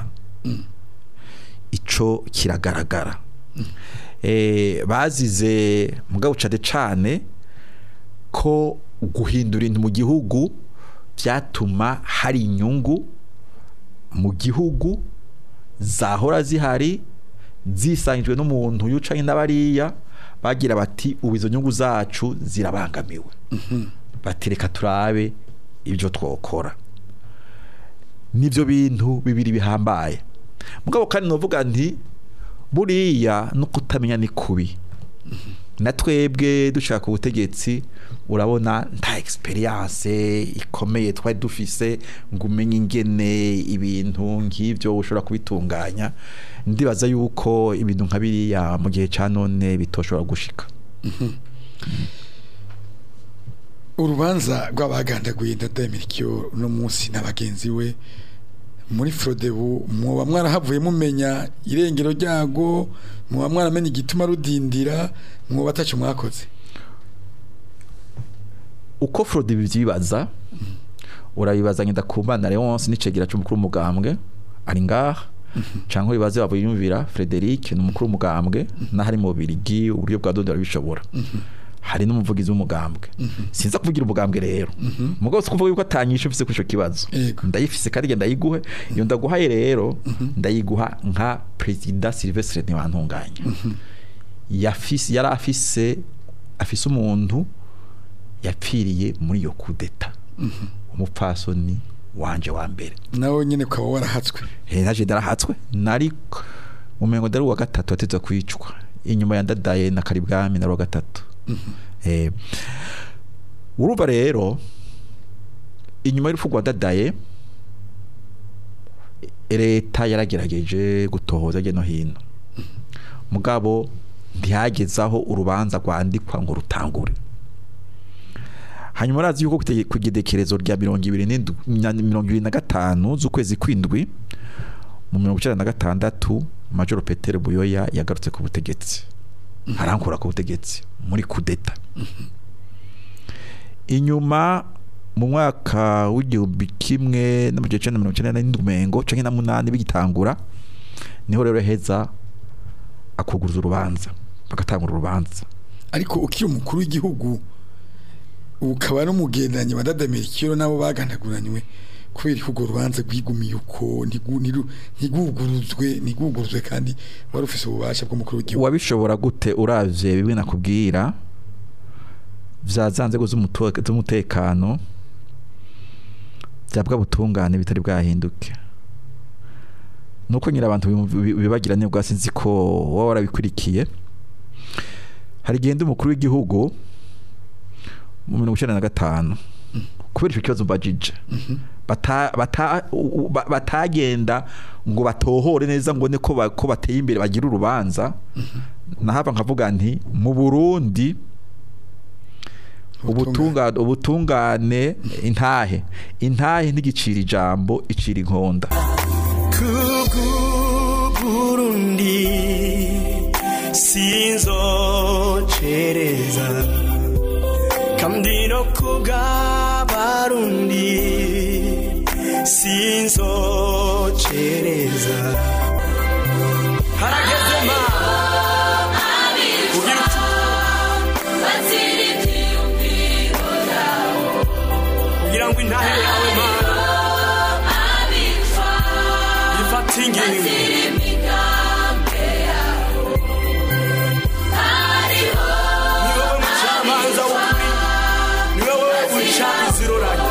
ico kiragaragara eh bazize mugabo cane cane ko guhindura ibintu mu gihugu byatuma hari inyungu mu gihugu zahora zihari zisangijwe n'umuntu yucanye n'abariya bagira bati ubu izo nyungu zacu zirabangamiwe bati reka turabe ibyo twokora nibyo bintu bibiri bihambaye mugabo kandi novuga nti buriya no kutamenya ni kubi na twebwe dushaka ubutegetsi urabona nta experience ikomeye twari dufise ngo umenye ingene ibintu nk'ibyo ushobora kubitunganya ndibaza yuko ibintu nka biriya mu gihe cya none bitoshobora gushika urubanza rw'abagandaguye ndademera ikiyo uno munsi na bagenzi we muri frodebu mwoba mwarahavuye mumenya irengero ryago mwoba mwaramenye igituma rudindira mwoba ataco mwakoze uko Frode bivyibaza urabibaza ngenda kumbana Leonce n'icegera cy'umukuru w'umugambwe ari ngaha canke bibaze babuyumvira Frederic ni umukuru w'umugambwe n'ahari mu Birigi uburyo bwa Dodo bishobora hari n'umuvugizi w'umugambwe sinza kuvugira umugambwe rero mugabo si kuvuga yuko atanyisha ufise kuri ico kibazo Yego. ndayifise kandi genda ndayiguhe iyo ndaguhaye rero ndayiguha nka president Sylvestre Ntibantunganya yafise yari afise afise umuntu yapfiriye muri iyo kudeta umupfasoni wanje wa mbere nawe nyine ukaba warahatswe Eh, naje ndarahatswe nari umengo ndari uwa gatatu ateza kwicwa inyuma ya ndadaye na karibwami nari uwa gatatu eh urumva rero inyuma y'urupfu rwa dadaye leta yaragerageje gutohoza hirya no hino mugabo ntihagezaho urubanza rwandikwa ngo rutangure hanyuma urazi yuko kute- ku igenekerezo rya mirongo ibiri n'indwi- na mirongo ibiri na gatanu z'ukwezi kw'indwi mu mirongo icyenda na gatandatu majoro petero buyoya yagarutse ku butegetsi arankura ku butegetsi muri kudeta inyuma mu mwaka w'igihumbi kimwe n'amajana icenda na mirongo icenda n'indwi umengo canke na munani bigitangura niho rero heza akuguruza urubanza bagatangura urubanza ariko ukiri umukuru w'igihugu ukaba n'umugendanyi wa ndademera ikiyo nabo bagandaguranywe kubera ko urwo rubanza rwigumiye uko ntigu- ntiru- ntiguguruzwe ntiguguruzwe kandi wari ufise ububasha bw'umukuru w'igihugu wabishobora gute uravye bimwe nakubwira vya za nzego z'umuto- z'umutekano vyabwa butungane bitari bwahinduke nuko nyira abantu bimv- bi- bibagira nibwo sinzi ko waba warabikurikiye hari igihe ndi umukuru w'igihugu mu mirongo icenda na gatanu kubera icyo kibazo mbajije bata, bata, u- u- ba- batagenda ngo batohore neza ngo ne ko ba- ko bateye imbere bagira urubanza nahava nkavuga nti mu Burundi ubutungane ubutungane intahe intahe ntigicira ijambo icira inkonda kugurundi sinzocereza kandi no kugabarundi sinzocereza harageze ma ugira uti kugira ngo intahe yawe mana ifate ingingo ni wowe mucamanza w'ukuri ni wowe uca iziroranye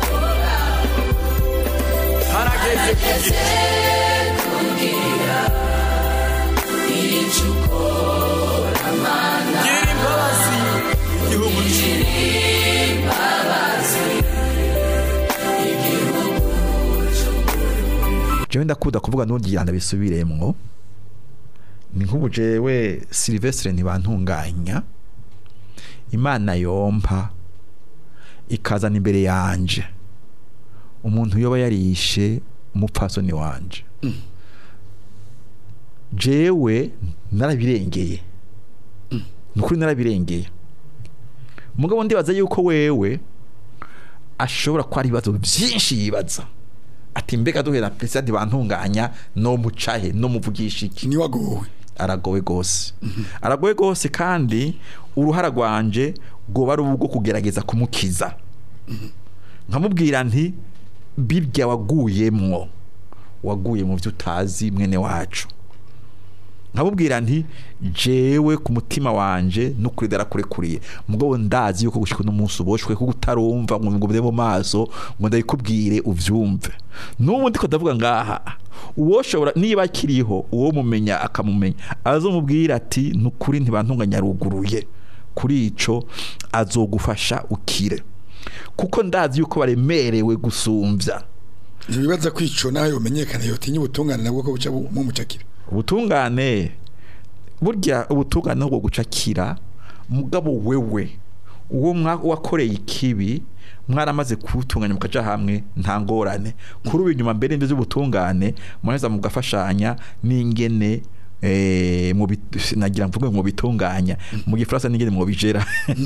harageze kugira gira imbabazi igihugu cyawe jewe ndakunda kuvuga n'ugira ndabisubiremwo ni nk'ubu jewe Silvestre ntibantunganya imana yompa ikazana imbere yanje umuntu yoba yarishe umupfasoni wanje jewe narabirengeye ni ukuri narabirengeye mugabo ndibaza yuko wewe ashobora kuba ari ibibazo byinshi yibaza ati mbega duhera perezida ntibantunganya no mucahe no muvugisha iki ni wagowe aragowe gose aragowe gose kandi uruhara rwanje rwoba ari ubwo kugerageza kumukiza nkamubwira nti birya waguyemwo waguye mu byo utazi mwene wacu nkamubwira nti jewe ku mutima wanje n'ukuri darakurekuriye mugabo ndazi yuko gushika uno munsi uboshwe kuko utarumva ngo ngubye mu maso ngo ndabikubwire uvyumve n'ubu ndiko ndavuga ngaha uwoshobora niba akiriho uwo mumenya akamumenya azomubwira ati n'ukuri ntibantunganya ruguruye kuri ico azogufasha ukire kuko ndazi yuko baremerewe gusumvya ntibibaza kwico nawe yomenyekana yotinya ubutungane nabwo ko buca bu- mumucakira ubutungane burya ubutungane nubwo gucakira mugabo wewe uwo mwa- wakoreye ikibi mwaramaze kuwutunganya mukaja hamwe nta ngorane kuri ubu inyuma mbere y'ibyo by'ubutungane muraheza mugafashanya n'ingene eh, mu bit- nagira mvuge mu bitunganya mu gifaransa n'ingene mu bijera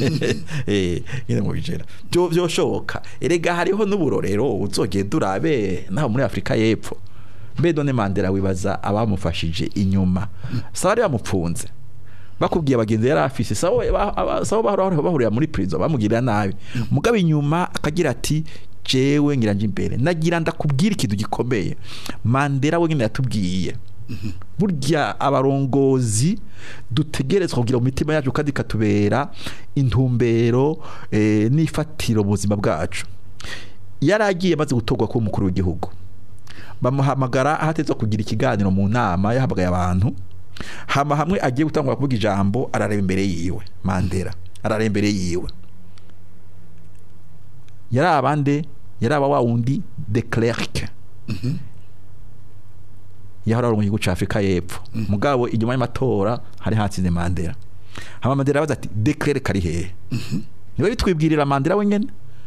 eh ingene mu bijera byo byoshoboka erega hariho n'uburorero uzogenda urabe naho muri Afrika y'Epfo mbe none Mandela wibaza abamufashije inyuma sawa ari bamupfunze bakubwiye abagenzi yari afise sawa ba- aba- sawa bahora bahurira muri prison bamugirira nabi mugabo inyuma akagira ati jewe ngira nje imbere nagira ndakubwira ikintu gikomeye Mandela we nyine yatubwiye burya abarongozi dutegerezwa kugira mu mitima yacu kandi katubera intumbero eh, n'ifatiro mu buzima bwacu yari agiye amaze gutorwa kuba umukuru w'igihugu bamuhamagara ahatezwa kugira ikiganiro mu nama yahamagaye abantu hama hamwe agiye gutangura kuvuga ijambo arareba imbere yiwe mandela arareba imbere yiwe yari abande yari aba wa wundi de Klerk yahora ari mu gihugu cya Afurika y'Epfo mugabo inyuma y'amatora hari hatsinze Mandela hama Mandela arabaza ati de Klerk ari hehe niwe bitwibwirira Mandela wenyene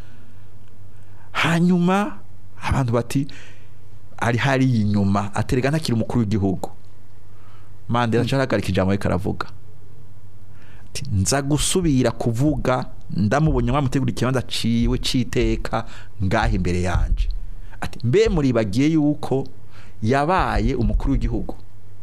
hanyuma abantu bati ari hari inyuma aterega ntakiri umukuru w'igihugu Mandela mm. caragarika ijambo ariko aravuga ati nza gusubira kuvuga ndamubonye mwamutegura ikibanza ciwe citeka ngaha imbere yanje ati mbe muribagiye yuko yabaye umukuru w'igihugu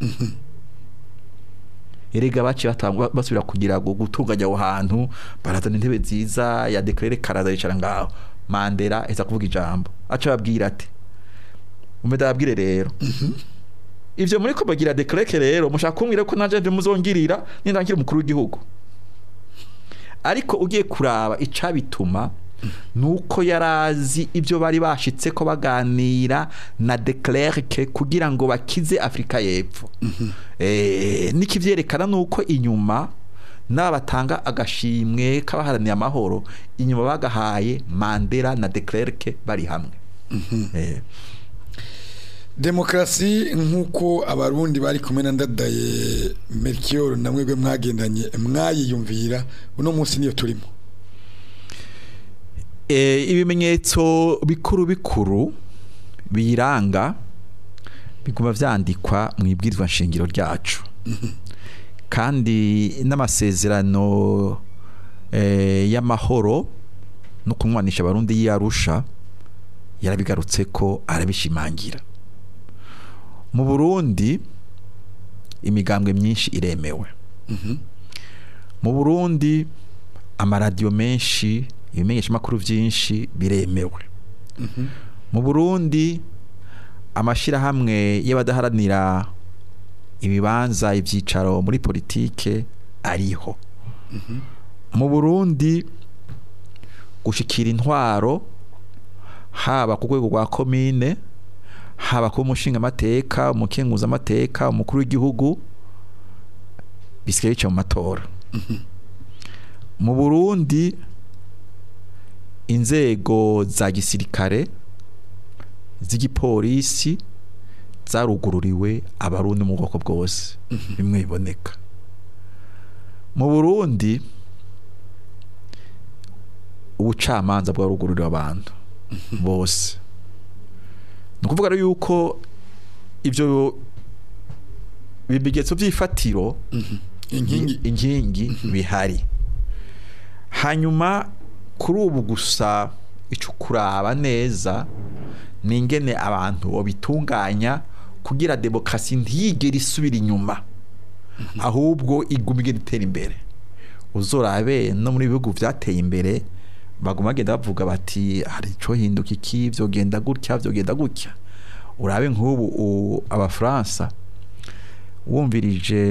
erega baciye batangwa basubira kugira ngo gutunganya aho hantu barazana intebe nziza ya declare karaza yicara ngaho Mandela eza kuvuga ijambo aca babwira ati umeda abwire rero ivyo muri ko bagira declare rero mushaka kumbwira ko naje muzongirira nindangira umukuru w'igihugu ariko ugiye kuraba icabituma nuko yarazi ibyo bari bashitse ko baganira na Declerc kugira ngo bakize Afrika y'Epfo eh nikivyerekana nuko inyuma n'aba batanga agashimwe k'abaharaniye amahoro inyuma bagahaye Mandela na Declerc bari hamwe eh demokarasi nk'uko abarundi bari kumwe na ndadaye Melchior na mwebwe mwagendanye mwayiyumvira uno munsi niyo turimo Eh, ibimenyetso bikuru bikuru biyiranga biguma vyandikwa mu ibwirizwa nshingiro ryacu kandi n'amasezerano eh, y'amahoro no kumwanisha abarundi y'arusha yarabigarutse ko arabishimangira mu Burundi imigambwe myinshi iremewe mu Burundi amaradiyo menshi ibimenyeshamakuru byinshi biremewe mu Burundi amashirahamwe y'abadaharanira ibibanza ibyicaro muri politike ariho mu Burundi gushikira intwaro haba ku rwego rwa komine haba ku mushinga amateka umukenguza amateka umukuru w'igihugu bisigaye bica mu matora mu Burundi inzego za gisirikare z'igipolisi zarugururiwe abarundi mu bwoko bwose bimwe biboneka mu Burundi ubucamanza bwarugururiwe abantu bose ni ukuvuga rero yuko ibyo bimenyetso by'ifatiro inkingi inkingi bihari hanyuma kuri ubu gusa icyo kuraba neza ni ingene abantu babitunganya kugira demokarasi ntiyigere isubira inyuma ahubwo iguma igenda itera imbere uzorabe no muri bihugu byateye imbere baguma bagenda bavuga bati hari icyo hinduka iki byogenda gutya byogenda gutya urabe nk'ubu u- abafaransa wumvirije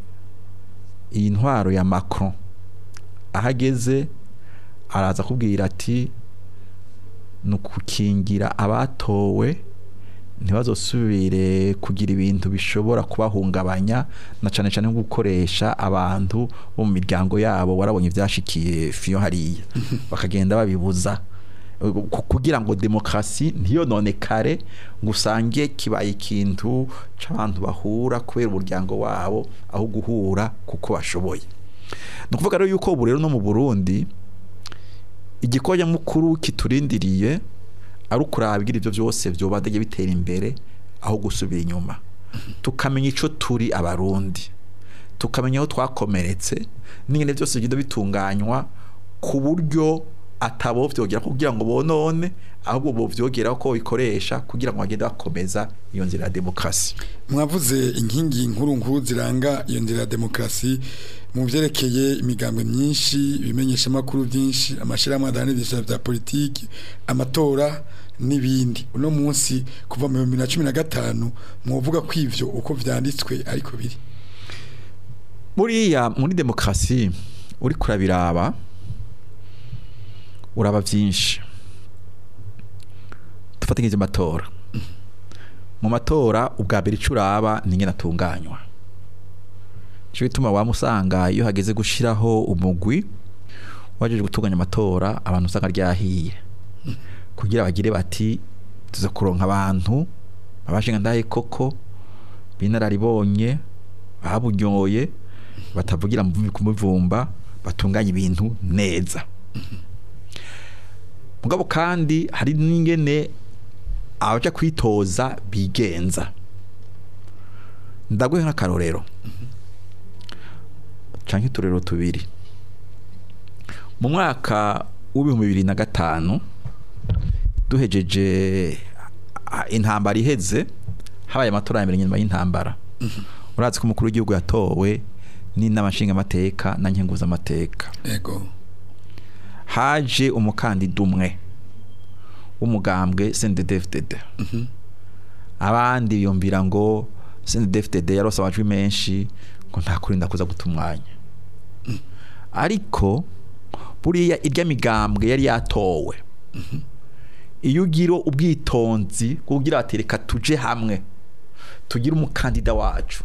iyi ntwaro ya Macron ahageze araza kubwira ati ni ukukingira abatowe ntibazosubire kugira ibintu bishobora kubahungabanya na cyane cyane nko gukoresha abantu bo mu miryango yabo warabonye ibyashikiye fiyo hariya bakagenda babibuza ku- kugira ngo demokarasi ntiyononekare ngo usange kibaye ikintu cy'abantu bahura kubera umuryango wabo aho guhura kuko bashoboye ni ukuvuga rero yuko ubu rero no mu burundi igikorwa mukuru kiturindiriye ari ukurabwira ibyo byose byoba bijya bitera imbere aho gusubira inyuma tukamenya icyo turi abarundi tukamenya aho twakomeretse n'ingene byose bigenda bitunganywa ku buryo atabo vyogera kugira ngo bonone ahubwo bo vyogera ko bikoresha kugira ngo bagende bakomeza iyo nzira ya demokarasi mwavuze inkingi nkuru nkuru ziranga iyo nzira ya demokarasi mu byerekeye imigambwe myinshi ibimenyesha amakuru byinshi amashyirahamwe adahanira bya politiki amatora n'ibindi uno munsi kuva mu bihumbi bibiri na cumi na gatanu mwavuga ko ivyo uko vyanditswe ariko biri buriya muri demokarasi uri kurabiraba uraba byinshi dufate nk'ibyo matora mu matora ubwa mbere icyo uraba ni ingene atunganywa nicyo bituma wamusanga iyo hageze gushyiraho umugwi wajeje gutunganya amatora abantu usanga ryahiye kugira bagire bati tuza kuronka abantu babashinga ndahe koko binararibonye babunyoye batavugira mu kumuvumba batunganya ibintu neza mugabo kandi hari n'ingene abaja kwitoza bigenza ndaguhe nk'akarorero canke uturero tubiri mu mwaka w'ibihumbi bibiri na gatanu duhejeje ah, intambara iheze habaye amatora ya mbere nyuma y'intambara urazi ko umukuru w'igihugu yatowe n'inama nshingamateka na nkenguzamateka ego haje umukandida umwe w'umugambwe CNDD-FDD abandi biyumvira ngo CNDD-FDD yarose amajwi menshi ngo nta kurinda kuza guta umwanya ariko buriya irya migambwe yari yatowe iyo ugira ubwitonzi kugira ati reka tuje hamwe tugire umukandida wacu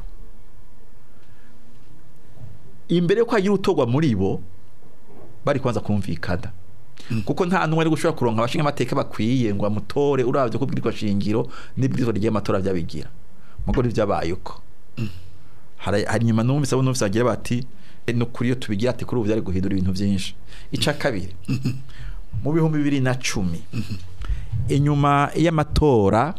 imbere yo kwagira utorwa muri bo bari kubanza kumvikana kuko nta numwe ari gushobora kuronka abashinga amateka bakwiye ngo amutore uravye ko bwirwa shingiro n'ibwirizwa rigiye amatora byabigira mugo ntibyabaye uko hari hari nyuma numvise abo numvise bagira bati "Eh, no kuri iyo tubigira ati kuri ubu byari guhindura ibintu byinshi ica kabiri mu bihumbi bibiri na cumi inyuma y'amatora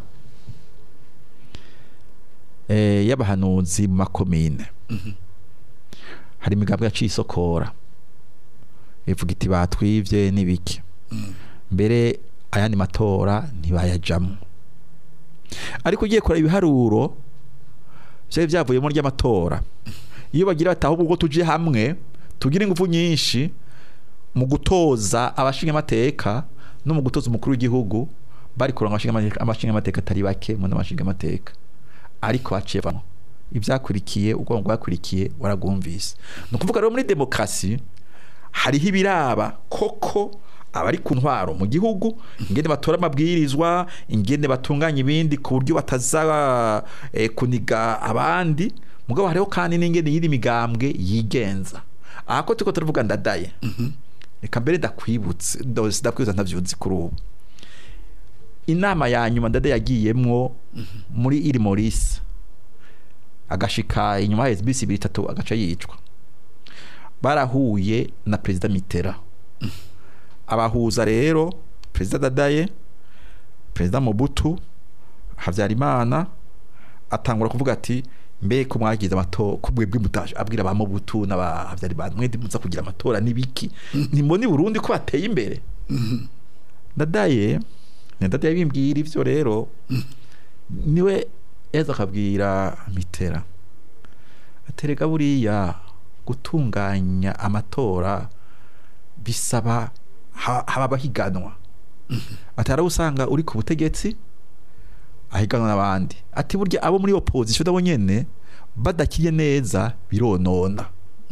eh, y'abahanuzi mu makomine hari imigambwe yaciye isokora ivuga iti batwivye n'ibiki mbere ayandi matora ntibayajamwo ariko ugiye kureba ibiharuro vyari vyavuyemo ry'amatora iyo bagira bati ahubwo ubwo tuje hamwe tugira ingufu nyinshi mu gutoza abashinga amateka no mu gutoza umukuru w'igihugu bari kuronka amashinga amateka atari bake mu n'amashinga amateka ariko haciye bamwe ibyakurikiye ubwonko bwakurikiye waragumvise ni ukuvuga rero muri demokarasi hariho ibiraba koko abari ku ntwaro mu gihugu ingene batora amabwirizwa ingene batunganya ibindi ku buryo bataza eh, kuniga abandi mugabo hariho kandi n'ingene yiri migambwe yigenza aha ko turiko turavuga ndadaye reka mbere ndakwibutse ndo- ndakwibutsa ntavyuzi kuri ubu inama ya nyuma ndadaye yagiyemwo muri iri morisi agashika inyuma ya bisi ibiri itatu agaca yicwa barahuye na perezida mitera abahuza rero perezida dadaye perezida mobutu habyarimana atangura kuvuga ati mbe ko mwagize amatora ko mwebwe mutaje abwira ba mobutu n'aba habyarimana mwende muza kugira amatora n'ibiki nimbona i burundi ko bateye imbere dadaye ni dadaye bimbwira ivyo rero niwe yaza akabwira mitera aterega buriya gutunganya amatora bisaba ha- haba abahiganwa atari abo usanga uri ku butegetsi ahiganwa n'abandi ati burya abo muri opposition nabo nyene badakiye neza bironona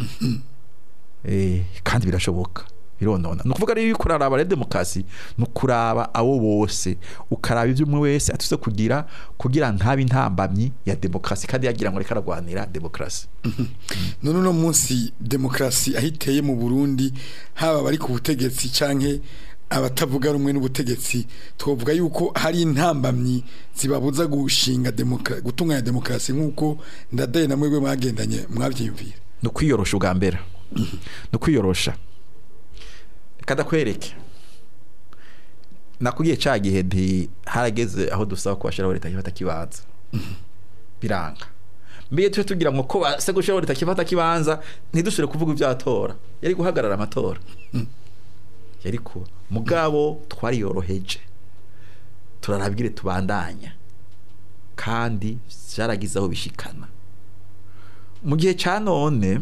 eh kandi birashoboka bironona ni ukuvuga rero iyo uriko uraraba rero demokarasi ni ukuraba abo bose ukaraba ibyo umwe wese atuze kugira kugira ntabe intambamyi ya demokarasi kandi yagira ngo reka aragwanira demokarasi none uno munsi demokarasi aho iteye mu burundi haba abari ku butegetsi canke abatavuga rumwe n'ubutegetsi twavuga yuko hari intambamyi zibabuza gushinga demoka gutunganya demokarasi nk'uko ndadaye na mwebwe mwagendanye mwavyiyumvira ni ukwiyorosha ubwa mbere ni ukwiyorosha reka ndakwereke nakubwiye ca gihe nti harageze aho dusaba ko bashiraho leta kifata kibanza biranga mbere tuje tugira ngo ko base gushiraho leta kifata kibanza ntidusubire kuvuga ibyatora yari guhagarara amatora yari kuba mugabo twariyoroheje turarabwire tubandanya kandi vyaragize aho bishikana mu gihe ca none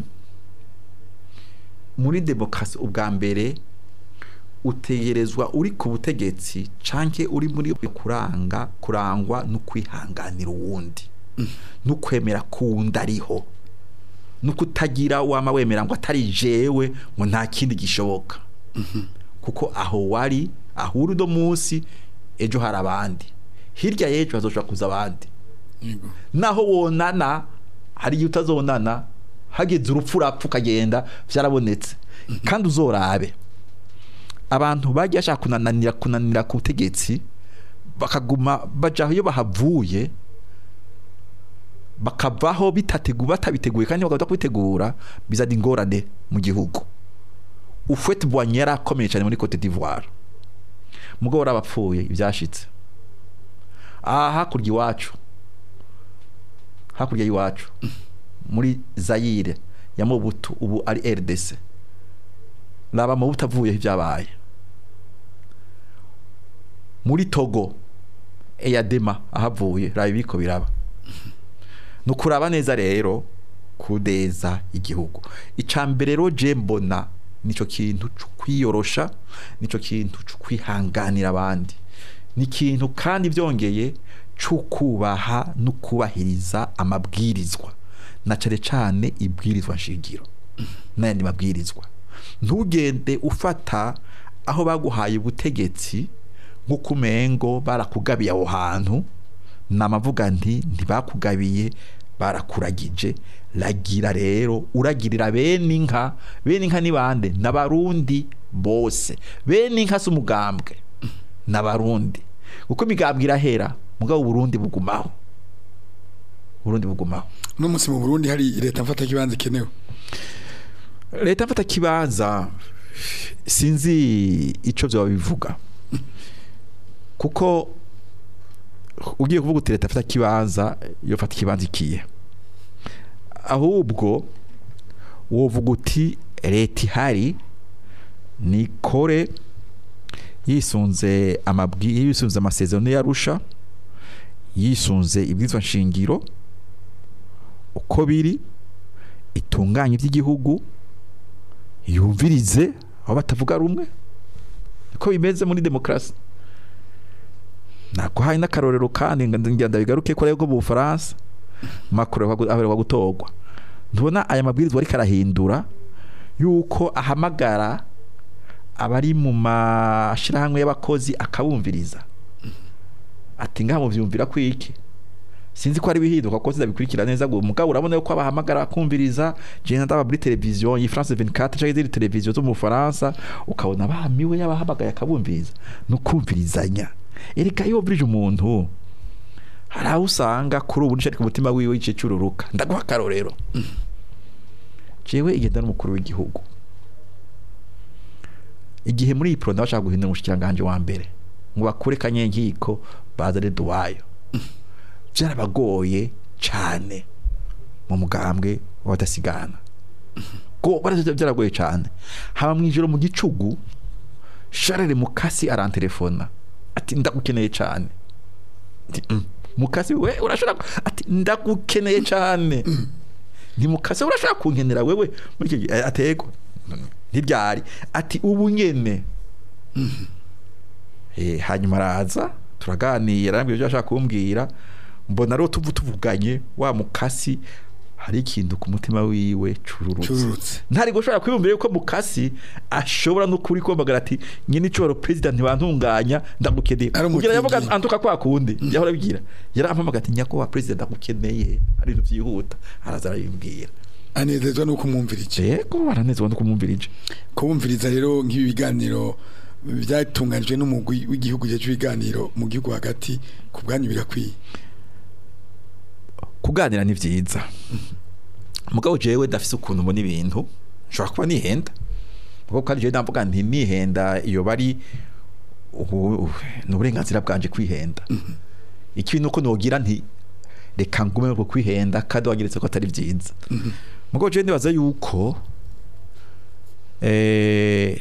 muri demokarasi ubwa mbere utegerezwa uri ku butegetsi canke uri muri kuranga kurangwa no kwihanganira uwundi no kwemera kuwundi ariho no kutagira wama wemera ngo atari jewe ngo nta kindi gishoboka kuko aho wari aho uri uno munsi ejo hari abandi hirya y'ejo hazoshobora kuza abandi Yego. naho wonana hari igihe utazonana hageze urupfu urapfa ukagenda byarabonetse kandi uzorabe abantu bagiye bashaka kunanira kunanira ku butegetsi bakaguma baja iyo bahavuye bakavaho bitateguye batabiteguye kandi bagahita kubitegura bizana ingorane mu gihugu ufete bwanye yari akomeye cyane muri Cote d'Ivoire mugabo abapfuye ibyashitse aha hakurya iwacu hakurya y'iwacu muri Zaire ya Mobutu ubu ari RDC raba Mobutu avuyeho ibyabaye muri Togo Eyadema ahavuye raba ibiko biraba ni ukuraba neza rero kudeza igihugu icya mbere rero je mbona nicyo kintu cyo kwiyorosha nicyo kintu cyo kwihanganira abandi ni ikintu kandi byongeye cyo kubaha no kubahiriza amabwirizwa na cyane cyane ibwirizwa nshingiro n'ayandi mabwirizwa ntugende ufata aho baguhaye ubutegetsi nk'uko umengo barakugabiye aho hantu namavuga nti ntibakugabiye barakuragije ragira rero uragirira bene inka bene inka ni bande n'abarundi bose bene inka z'umugambwe n'abarundi kuko imigambwe irahera mugabo uburundi bugumaho uburundi bugumaho uno munsi mu burundi hari leta mfata kibanza ikenewe leta mfata kibanza sinzi ico vyoba bivuga kuko ugiye kuvuga uti leta afite ikibanza yofata ikibanza ikiye ahubwo wovuga uti leta ihari nikore yisunze amabwi yisunze amasezerano yarusha yisunze ibwirizwa nshingiro uko biri itunganye iby'igihugu yumvirize aho batavuga rumwe niko bimeze muri demokarasi nakuhaye n'akarorero kandi ngira ndabigaruke ko rero mu Bufaransa Macron aheruka gutorwa ntubona aya mabwirizwa ariko arahindura yuko ahamagara abari mu mashyirahamwe y'abakozi akabumviriza ati ngaha muvyumvira kwiki sinzi ko ari bihinduka ko zidabikurikira neza ngo mugabo urabona yuko abahamagara kumviriza je ndaba muri televiziyo yi France 24 cyangwa izindi televiziyo zo mu Faransa ukabona bamiwe yabahamagaye akabumviriza no kumvirizanya ereka iyo bridge umuntu hari aho usanga kuri ubu nishaka umutima wiwe igice cyururuka ndaguha akarorero jewe igenda n'umukuru w'igihugu igihe muri iyi pro ndabashaka guhindura umushikiranganje wa mbere ngo bakure kanyenkiko bazane duwayo byarabagoye cyane mu mugambwe w'abadasigana ko barazita byaragoye cyane haba mu ijoro mu gicugu Charles Mukasi arantelefona ati ndagukeneye cyane Ati, "Mm." Mukasi we urashobora ati ndagukeneye cyane ni Mukasi urashobora kunkenera wewe muri icyo gihe atego ntibyari ati ubu nyene eh hanyuma araza turaganira arambwira ibyo ashaka kumbwira mbona rero tuvu tuvuganye wa mukasi hari ikintu ku mutima wiwe cururutse Cururutse. ntari gushobora kwiyumvira yuko mukasi ashobora no kuri kwamagara ati nyine icoro president ntibantunganya ndagukeneye Ari kugira yavuga umutinganyi. antuka kwa kundi yahora abibwira yarampamagaye ati nyakubahwa president ndagukeneye hari ibintu byihuta araza arabimbwira anezezwa nuko umwumvirije yego baranezwa no kumwumvirije kubumviriza rero nk'ibi biganiro byatunganijwe n'umugwi w'igihugu cyacu ibiganiro mu gihugu hagati ku bwanyu birakwiye kuganira ni byiza mugabo jewe ndafise ukuntu mbona ibintu nshobora kuba nihenda kuko kandi jewe ndavuga nti nihenda iyo bari ubu- ni uburenganzira bwanje kwihenda ikintu uko nogira nti reka ngume ku kwihenda kandi wanyeretse ko atari byiza mugabo jewe ndibaza yuko eh,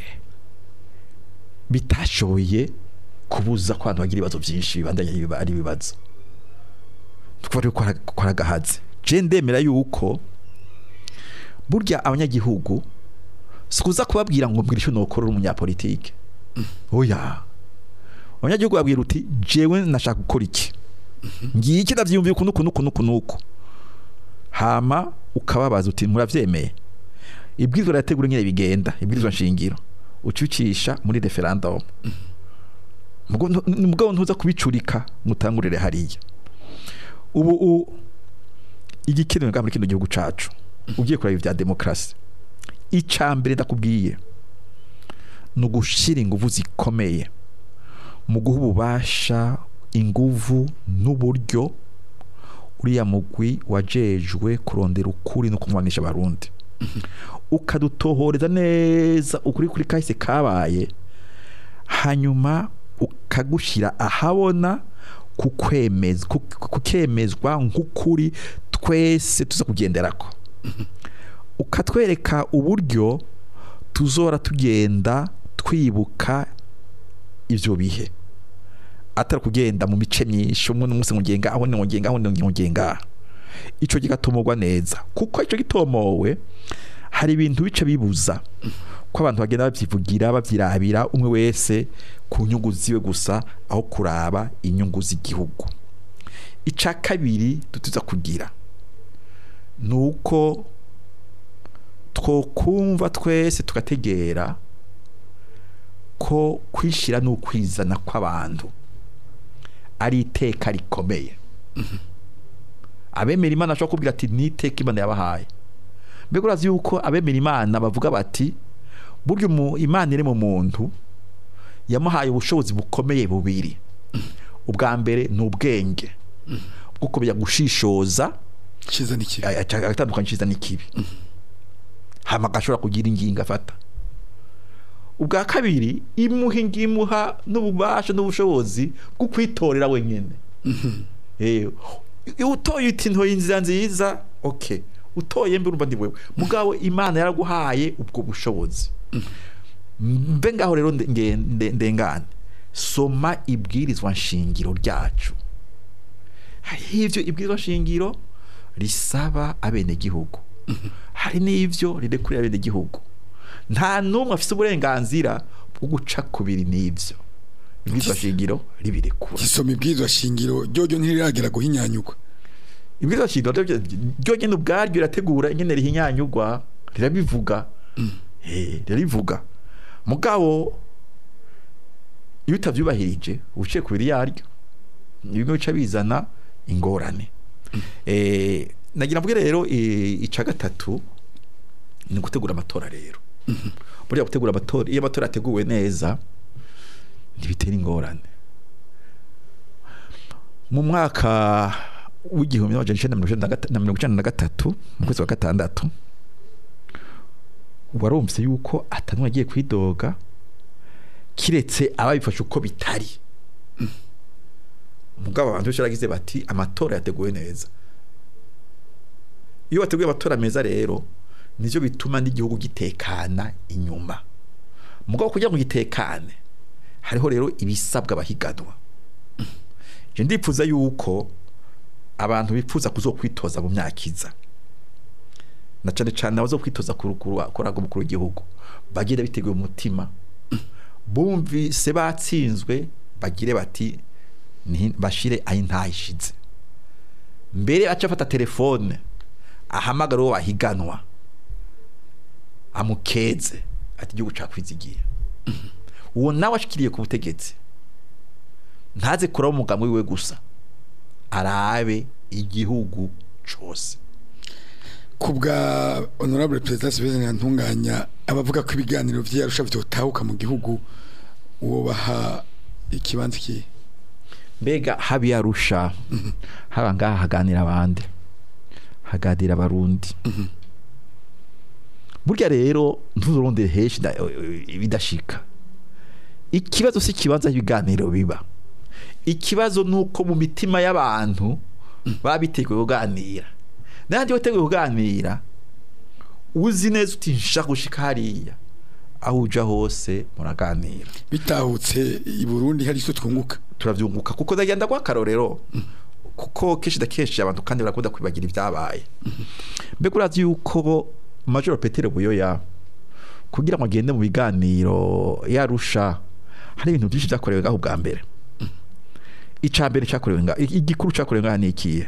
bitashoboye kubuza ko abantu bagira ibibazo byinshi bibandanya biba ari ibibazo kuba ari gukora agahaze je ndemera yuko burya abanyagihugu sikuza kubabwira ngo mbwira icyo nokorera umunyapolitike oya abanyagihugu babwira uti jewe nashaka gukora iki ngiye iki ndavyiyumviye uku nuku nuku nuku nuku hama ukababaza uti muravyemeye ibwirizwa rirategura nyine bigenda ibwirizwa nshingiro ucucisha muri referendum Mugo- ni mugabo ntuza kubicurika mutangurire hariya ubu u- igikenewe ngaha muri kino gihugu cacu ugiye kureba ibya demokarasi icya mbere ndakubwiye ni ugushira ingufu zikomeye mu guha ububasha inguvu n'uburyo uriya mugwi wajejwe kurondera ukuri no kumwanisha abarundi ukadutohoreza neza ukuri kuri kahise kabaye hanyuma ukagushyira ahabona kukwemeza ku- kukemezwa nk'ukuri twese tuza kugenderako ukatwereka uburyo tuzora tugenda twibuka ivyo bihe atari kugenda mu mice myinshi umwe n'umunsi ngenga aho ni ngenga aho ni ngenga ico gigatomorwa neza kuko ico gitomowe hari ibintu bice bibuza ko abantu bagenda bavyivugira bavyirabira umwe wese ku nyungu ziwe gusa aho kuraba inyungu z'igihugu ica kabiri tutuza kugira nuko twokumva twese tugategera ko kwishira n'ukwizana kw'abantu ari iteka rikomeye abemera imana ashobora kubwira ati ni iteka imana yabahaye mbega urazi yuko abemera imana bavuga bati burya umu- imana iri mu muntu yamuhaye ubushobozi bukomeye bubiri ubwa mbere ni ubwenge bwo kumenya gushishoza cyiza n'ikibi agatandukanye cyiza n'ikibi hama agashobora kugira ingingo afata ubwa kabiri imuha ingimuha n'ububasha n'ubushobozi bwo kwitorera wenyine Eh, iyo utoye uti ntoye inzira nziza okay utoye mbe urumva ndi wewe mugabo imana yaraguhaye ubwo bushobozi mbe ngaho rero nde- nge- nde- ndengane soma ibwirizwa nshingiro ryacu hariho ivyo ibwirizwa nshingiro risaba abenegihugu hari n'ivyo rirekurira abenegihugu nta n'umwe afise uburenganzira bwo guca kubiri n'ivyo ibwirizwa nshingiro ribirekura gisoma ibwirizwa shingiro ryoryo ntiriragera guhinyanyugwa ibwirizwa shingiro ryo- ryo nyene ubwaryo rirategura ingene rihinyanyugwa rirabivuga Eh, rirabivuga mugabo iyo utavyubahirije uciye kubiri yaryo bimwe bica bizana ingorane Eh, nagira mvuge rero eh, ica gatatu ni gutegura amatora rero buriya gutegura amatora iyo amatora ateguwe neza ntibitera ingorane mu mwaka w'igihumbi n'amajana icenda na mirongo icenda na gata- na mirongo icenda na gatatu mu kwezi kwa gatandatu warumvise yuko atanumwe agiye kwidoga kiretse ababifashe uko bitari mugabo abantu benshi baragize bati amatora yateguwe neza iyo wateguye amatora meza rero nivyo bituma n'igihugu gitekana inyuma mugabo kugira ngo gitekane hariho rero ibisabwa abahiganwa je ndipfuza yuko abantu bipfuza kuzokwitoza mu myaka iza na cane cane abazokwitoza kurukuru koraga umukuru w'igihugu bagire biteguye umutima bumvise batsinzwe bagire bati "Ni- bashire ayi ntahishize mbere aca afata telefone ahamagara uwo bahiganwa amukeze ati igihugu cakwizigiye uwo nawe ashikiriye ku butegetsi ntaze kuraba umugambi wiwe gusa arabe igihugu cose ku bwa honorable perezida sylvain ntunganya abavuga ko ibiganiro vyarusha vyotahuka mu gihugu uwo baha ikibanza kihe mbega habi yarusha haba ngaha haganira abandi haganira abarundi burya rero ntuzurondere henshi da- bidashika ikibazo si ikibanza ibiganiro biba ikibazo nuko mu mitima y'abantu baba biteguye kuganira nandi witeguye kuganira uzi neza uti nshaka gushika hariya aho uja hose muraganira bitahutse i Burundi hari icyo twunguka turavyunguka kuko ndagenda kwa karorero kuko kenshi da kenshi abantu kandi barakunda kwibagira ibyabaye mbega urazi yuko major Peter Buyoya kugira ngo agende mu biganiro yarusha hari ibintu byinshi byakorewe ngaho bwa mbere ica mbere cyakorewe ngaho igikuru cyakorewe ngaho ni ikihe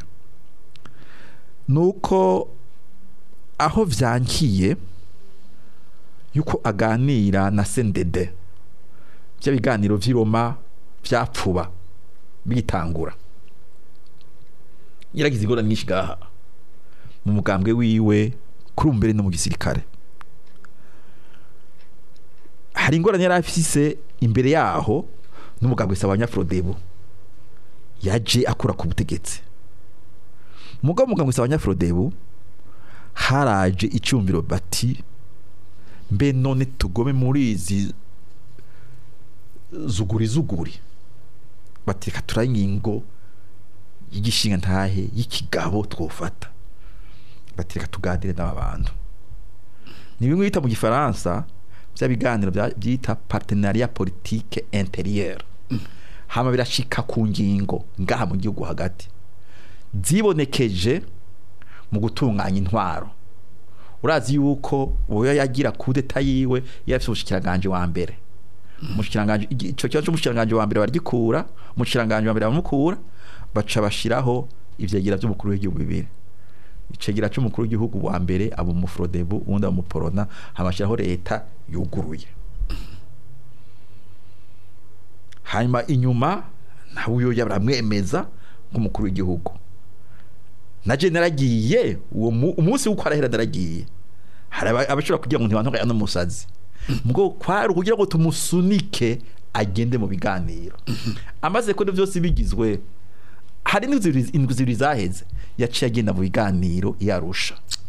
nuko aho vyankiye yuko aganira na sendede bya biganiro vy'iroma vyapfuba bitangura yaragize ingorane nyinshi gaha mu mugambwe wiwe kuri ubu mbere no mu gisirikare hari ingorane yari afise imbere yaho n'umugambwe Sabanyafrodebo yaje akura ku butegetsi mugabo umugambwe Sabanyafrodebo haraje icyumviro bati mbe none tugome muri izi zuguri zuguri batireka turaye ingingo y'igishinga ntahe y'ikigabo twofata batireka tuganire n'aba bantu ni bimwe bita mu gifaransa bya biganiro bya- byita partenariat politique intérieure hama birashika ku ngingo ngaha mu gihugu hagati zibonekeje mu gutunganya intwaro urazi yuko uwo yagira kudeta yiwe yafise ubushikiranganje wa mbere umushikiranganje igi- ico kibazo c'umushikiranganje wa mbere baragikura umushikiranganje wa mbere bamukura baca bashiraho ivyegira vy'umukuru w'igihugu bibiri icegera c'umukuru w'igihugu wa mbere aba umufrodebu uwundi aba umuporona hamashiraho leta yuguruye hanyuma inyuma nawe uyo baramwemeza nk'umukuru w'igihugu naje naragiye uwo mu- umunsi w'uko arahera naragiye hari aba- abashobora kugira ngo ntibantuka n'umusazi mgo kwari ukugira ngo tumusunike agende mu biganiro amaze ko byose bigizwe hari n'indwi zibiri- indwi zibiri zaheze yaciye agenda mu biganiro yarusha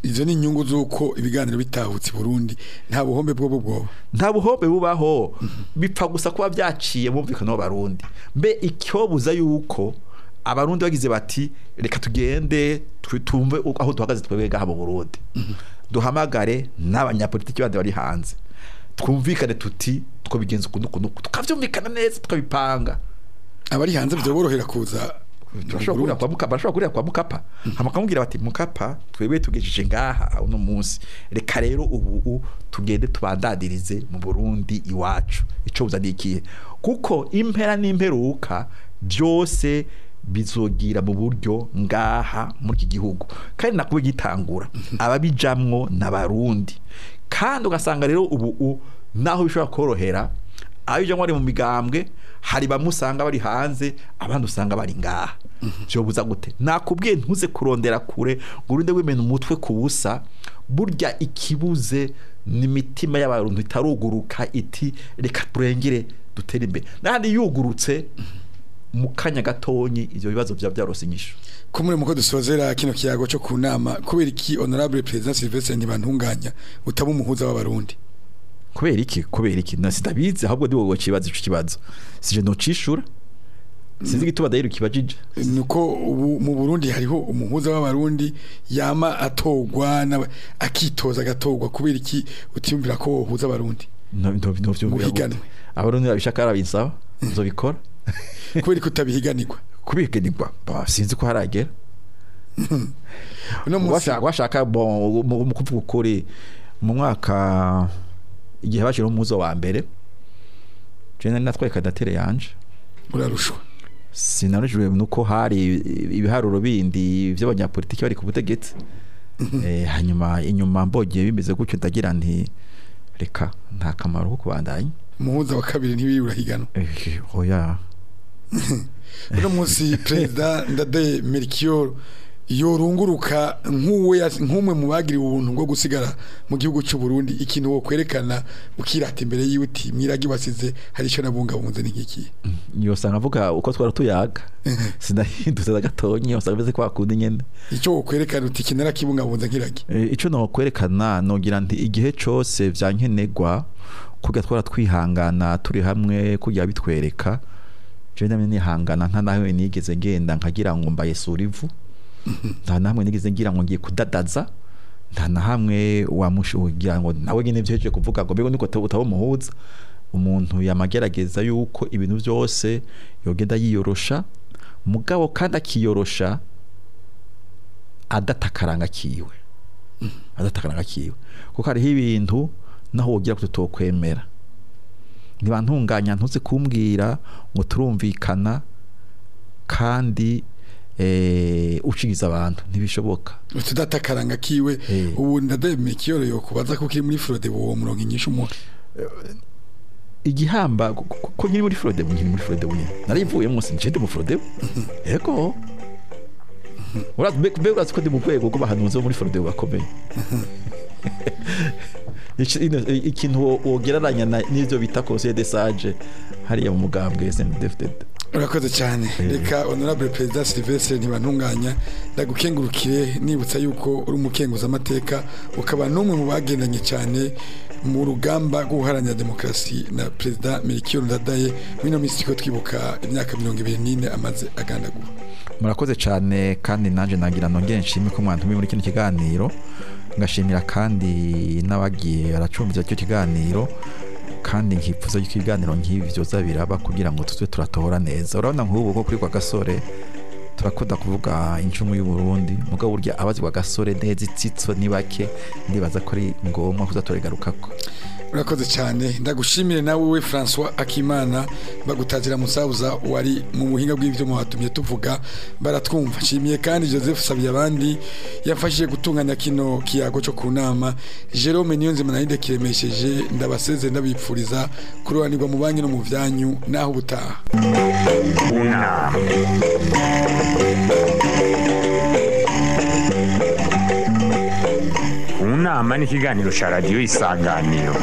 izo ni inyungu z'uko ibiganiro bitahutse i burundi nta buhombe bwo bwoba nta buhombe bubaho bipfa gusa kuba byaciye bumvikana n'abarundi mbe icyobuza yuko abarundi bagize bati reka tugende twe- tumve uko- aho duhagaze twebwe ngaha mu burundi duhamagare n'abanyapolitiki bandi bari hanze twumvikane tuti twabigenza ukuntu ukuntu tukabyumvikana neza tukabipanga abari hanze byoborohera kuza mu turashobora kurira Burundi. kwa mukapa barashobora kurira kwa mukapa hama bakamubwira bati mukapa twebwe tugejeje ngaha uno munsi reka rero ubu u- tugende tubandadirize mu Burundi iwacu ico buza nikiye kuko impera n'imperuka byose bizogira mu buryo ngaha muri iki gihugu kandi nakuba gitangura ababijamwo n'abarundi kandi ugasanga rero ubu u- naho bishobora korohera abijamwo ari mu migambwe hari bamwe usanga bari hanze abandi usanga bari ngaha byobuza gute nakubwiye ntuze kurondera kure ngo urinde wimena umutwe ku busa burya ikibuze ni imitima y'abantu itaruguruka iti reka turengere dutere imbere n'ahandi yugurutse mu kanya gatonyi ibyo bibazo byaba byarose inyishu kumure muko dusozera kino kiyago cyo ku nama kubera iki honorable president Sylvestre Ntibantunganya utaba umuhuza w'abarundi kubera iki kubera iki na sitabizi ahubwo ndi wowe kibazo ico kibazo sije no cishura sinzi gituma dahiro kibajije nuko ubu mu Burundi hariho umuhuza w'abarundi yama atogwa n'aba- akitoza agatogwa kubera iki utiyumvira ko wohuza abarundi no no no vyumvira Muhiganwe. gute abarundi babishaka arabisaba nzobikora kubera ko utabihiganirwa kubigenirwa ba sinzi ko haragera uno munsi washaka washaka bon mu mu kuvuga ukuri mu mwaka igihe bashira umuzo wa mbere je nari natwaye kandidatere yanje urarushwa sinarujwe nuko hari ibiharuro bindi by'abanyapolitiki bari ku butegetsi eh hanyuma inyuma mbogeye bimeze gutyo ndagira nti reka nta kamaro ko kubandanya umuhuza wa kabiri ntibiri urahiganwa eh oya uno munsi perezida ndade Melchior yorunguruka nk'uwe yas- nk'umwe mu bagiriwe ubuntu bwo gusigara mu gihugu cy'u Burundi ikintu wo kwerekana ukirata imbere yiwe uti mwiragi wasize hari icyo nabungabunze n'igiki yosanga avuga uko twara tuyaga sinahindutse na gatonyi usanga beze kwa kundi nyene icyo wo kwerekana uti kinara kibungabunze nk'iragi Eh, ico no kwerekana nogira nti igihe cose vyankenegwa kugira twara twihangana turi hamwe kugira bitwereka je ndamye nihangana nta nawe nigeze ngenda nkagira ngo mbaye surivu nta namwe nigeze ngira ngo ngiye kudadaza nta na hamwe wamushugira ngo nawe nyine byeje kuvuga ngo mbego niko utaba umuhuza umuntu yamagerageza yuko ibintu byose yogenda yiyorosha mugabo kandi akiyorosha adatakaranga kiwe adatakaranga kiwe kuko hariho ibintu naho wogira ko tutokwemera ntibantunganya ntuze kumbwira ngo turumvikana kandi eh, ucigiza abantu ntibishoboka utudatakaranga kiwe Eh. ubu ndade Melchior yo kubaza ko kiri muri Frode uwo murongo inyishu mu igihamba ko- ko ko nkiri muri Frode nkiri muri Frode nyine narivuye munsi nje ndi mu Frode yego urazi be be urazi ko ndi mu rwego rw'abahanuzi bo muri Frode bakomeye Iki- ino- ikintu wo- wogereranya na- n'ivyo bita conseil de sage hariya mu mugambwe SNDFDD urakoze cyane reka honorable perezida Sylvestre ntibantunganya ndagukengurukire nibutsa yuko uri umukenguza amateka ukaba n'umwe mu bagendanye cyane mu rugamba rwo guharanira demokarasi na perezida Melchior Ndadaye wino minsi ko twibuka imyaka mirongo ibiri n'ine amaze agandagura murakoze cyane kandi nanjye nagira nongere nshime ko mwantumiye muri kino kiganiro ngashimira kandi n'abagiye baracumbiza icyo kiganiro kandi nkifuza yuko ibiganiro nk'ibi byoza biraba kugira ngo tuze turatohora neza urabona nk'ubu ko kuri kwa gasore turakunda kuvuga incumu y'u Burundi mugabo burya abazi kwa gasore neza itsitso ni bake ndibaza ko ari ngombwa kuza turigarukako urakoze cyane ndagushimire nawe we François Akimana bagutazira musabuza wari mu buhinga bw'ibyo watumye tuvuga baratwumva nshimiye kandi Joseph Sabiye abandi yafashije gutunganya kino kiyago cyo ku nama Jerome Niyonzima narinde kiremesheje ndabaseze ndabipfuriza kurobanirwa mu banki no mu byanyu naho ubutaha unama unama ni ikiganiro cya radiyo isanganiro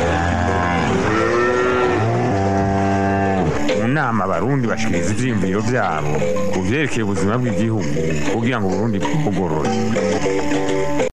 mu nama abarundi bashikiriza ivyiyumviro vyabo ku vyerekeye ubuzima bw'igihugu kugira ngo uburundi bugorore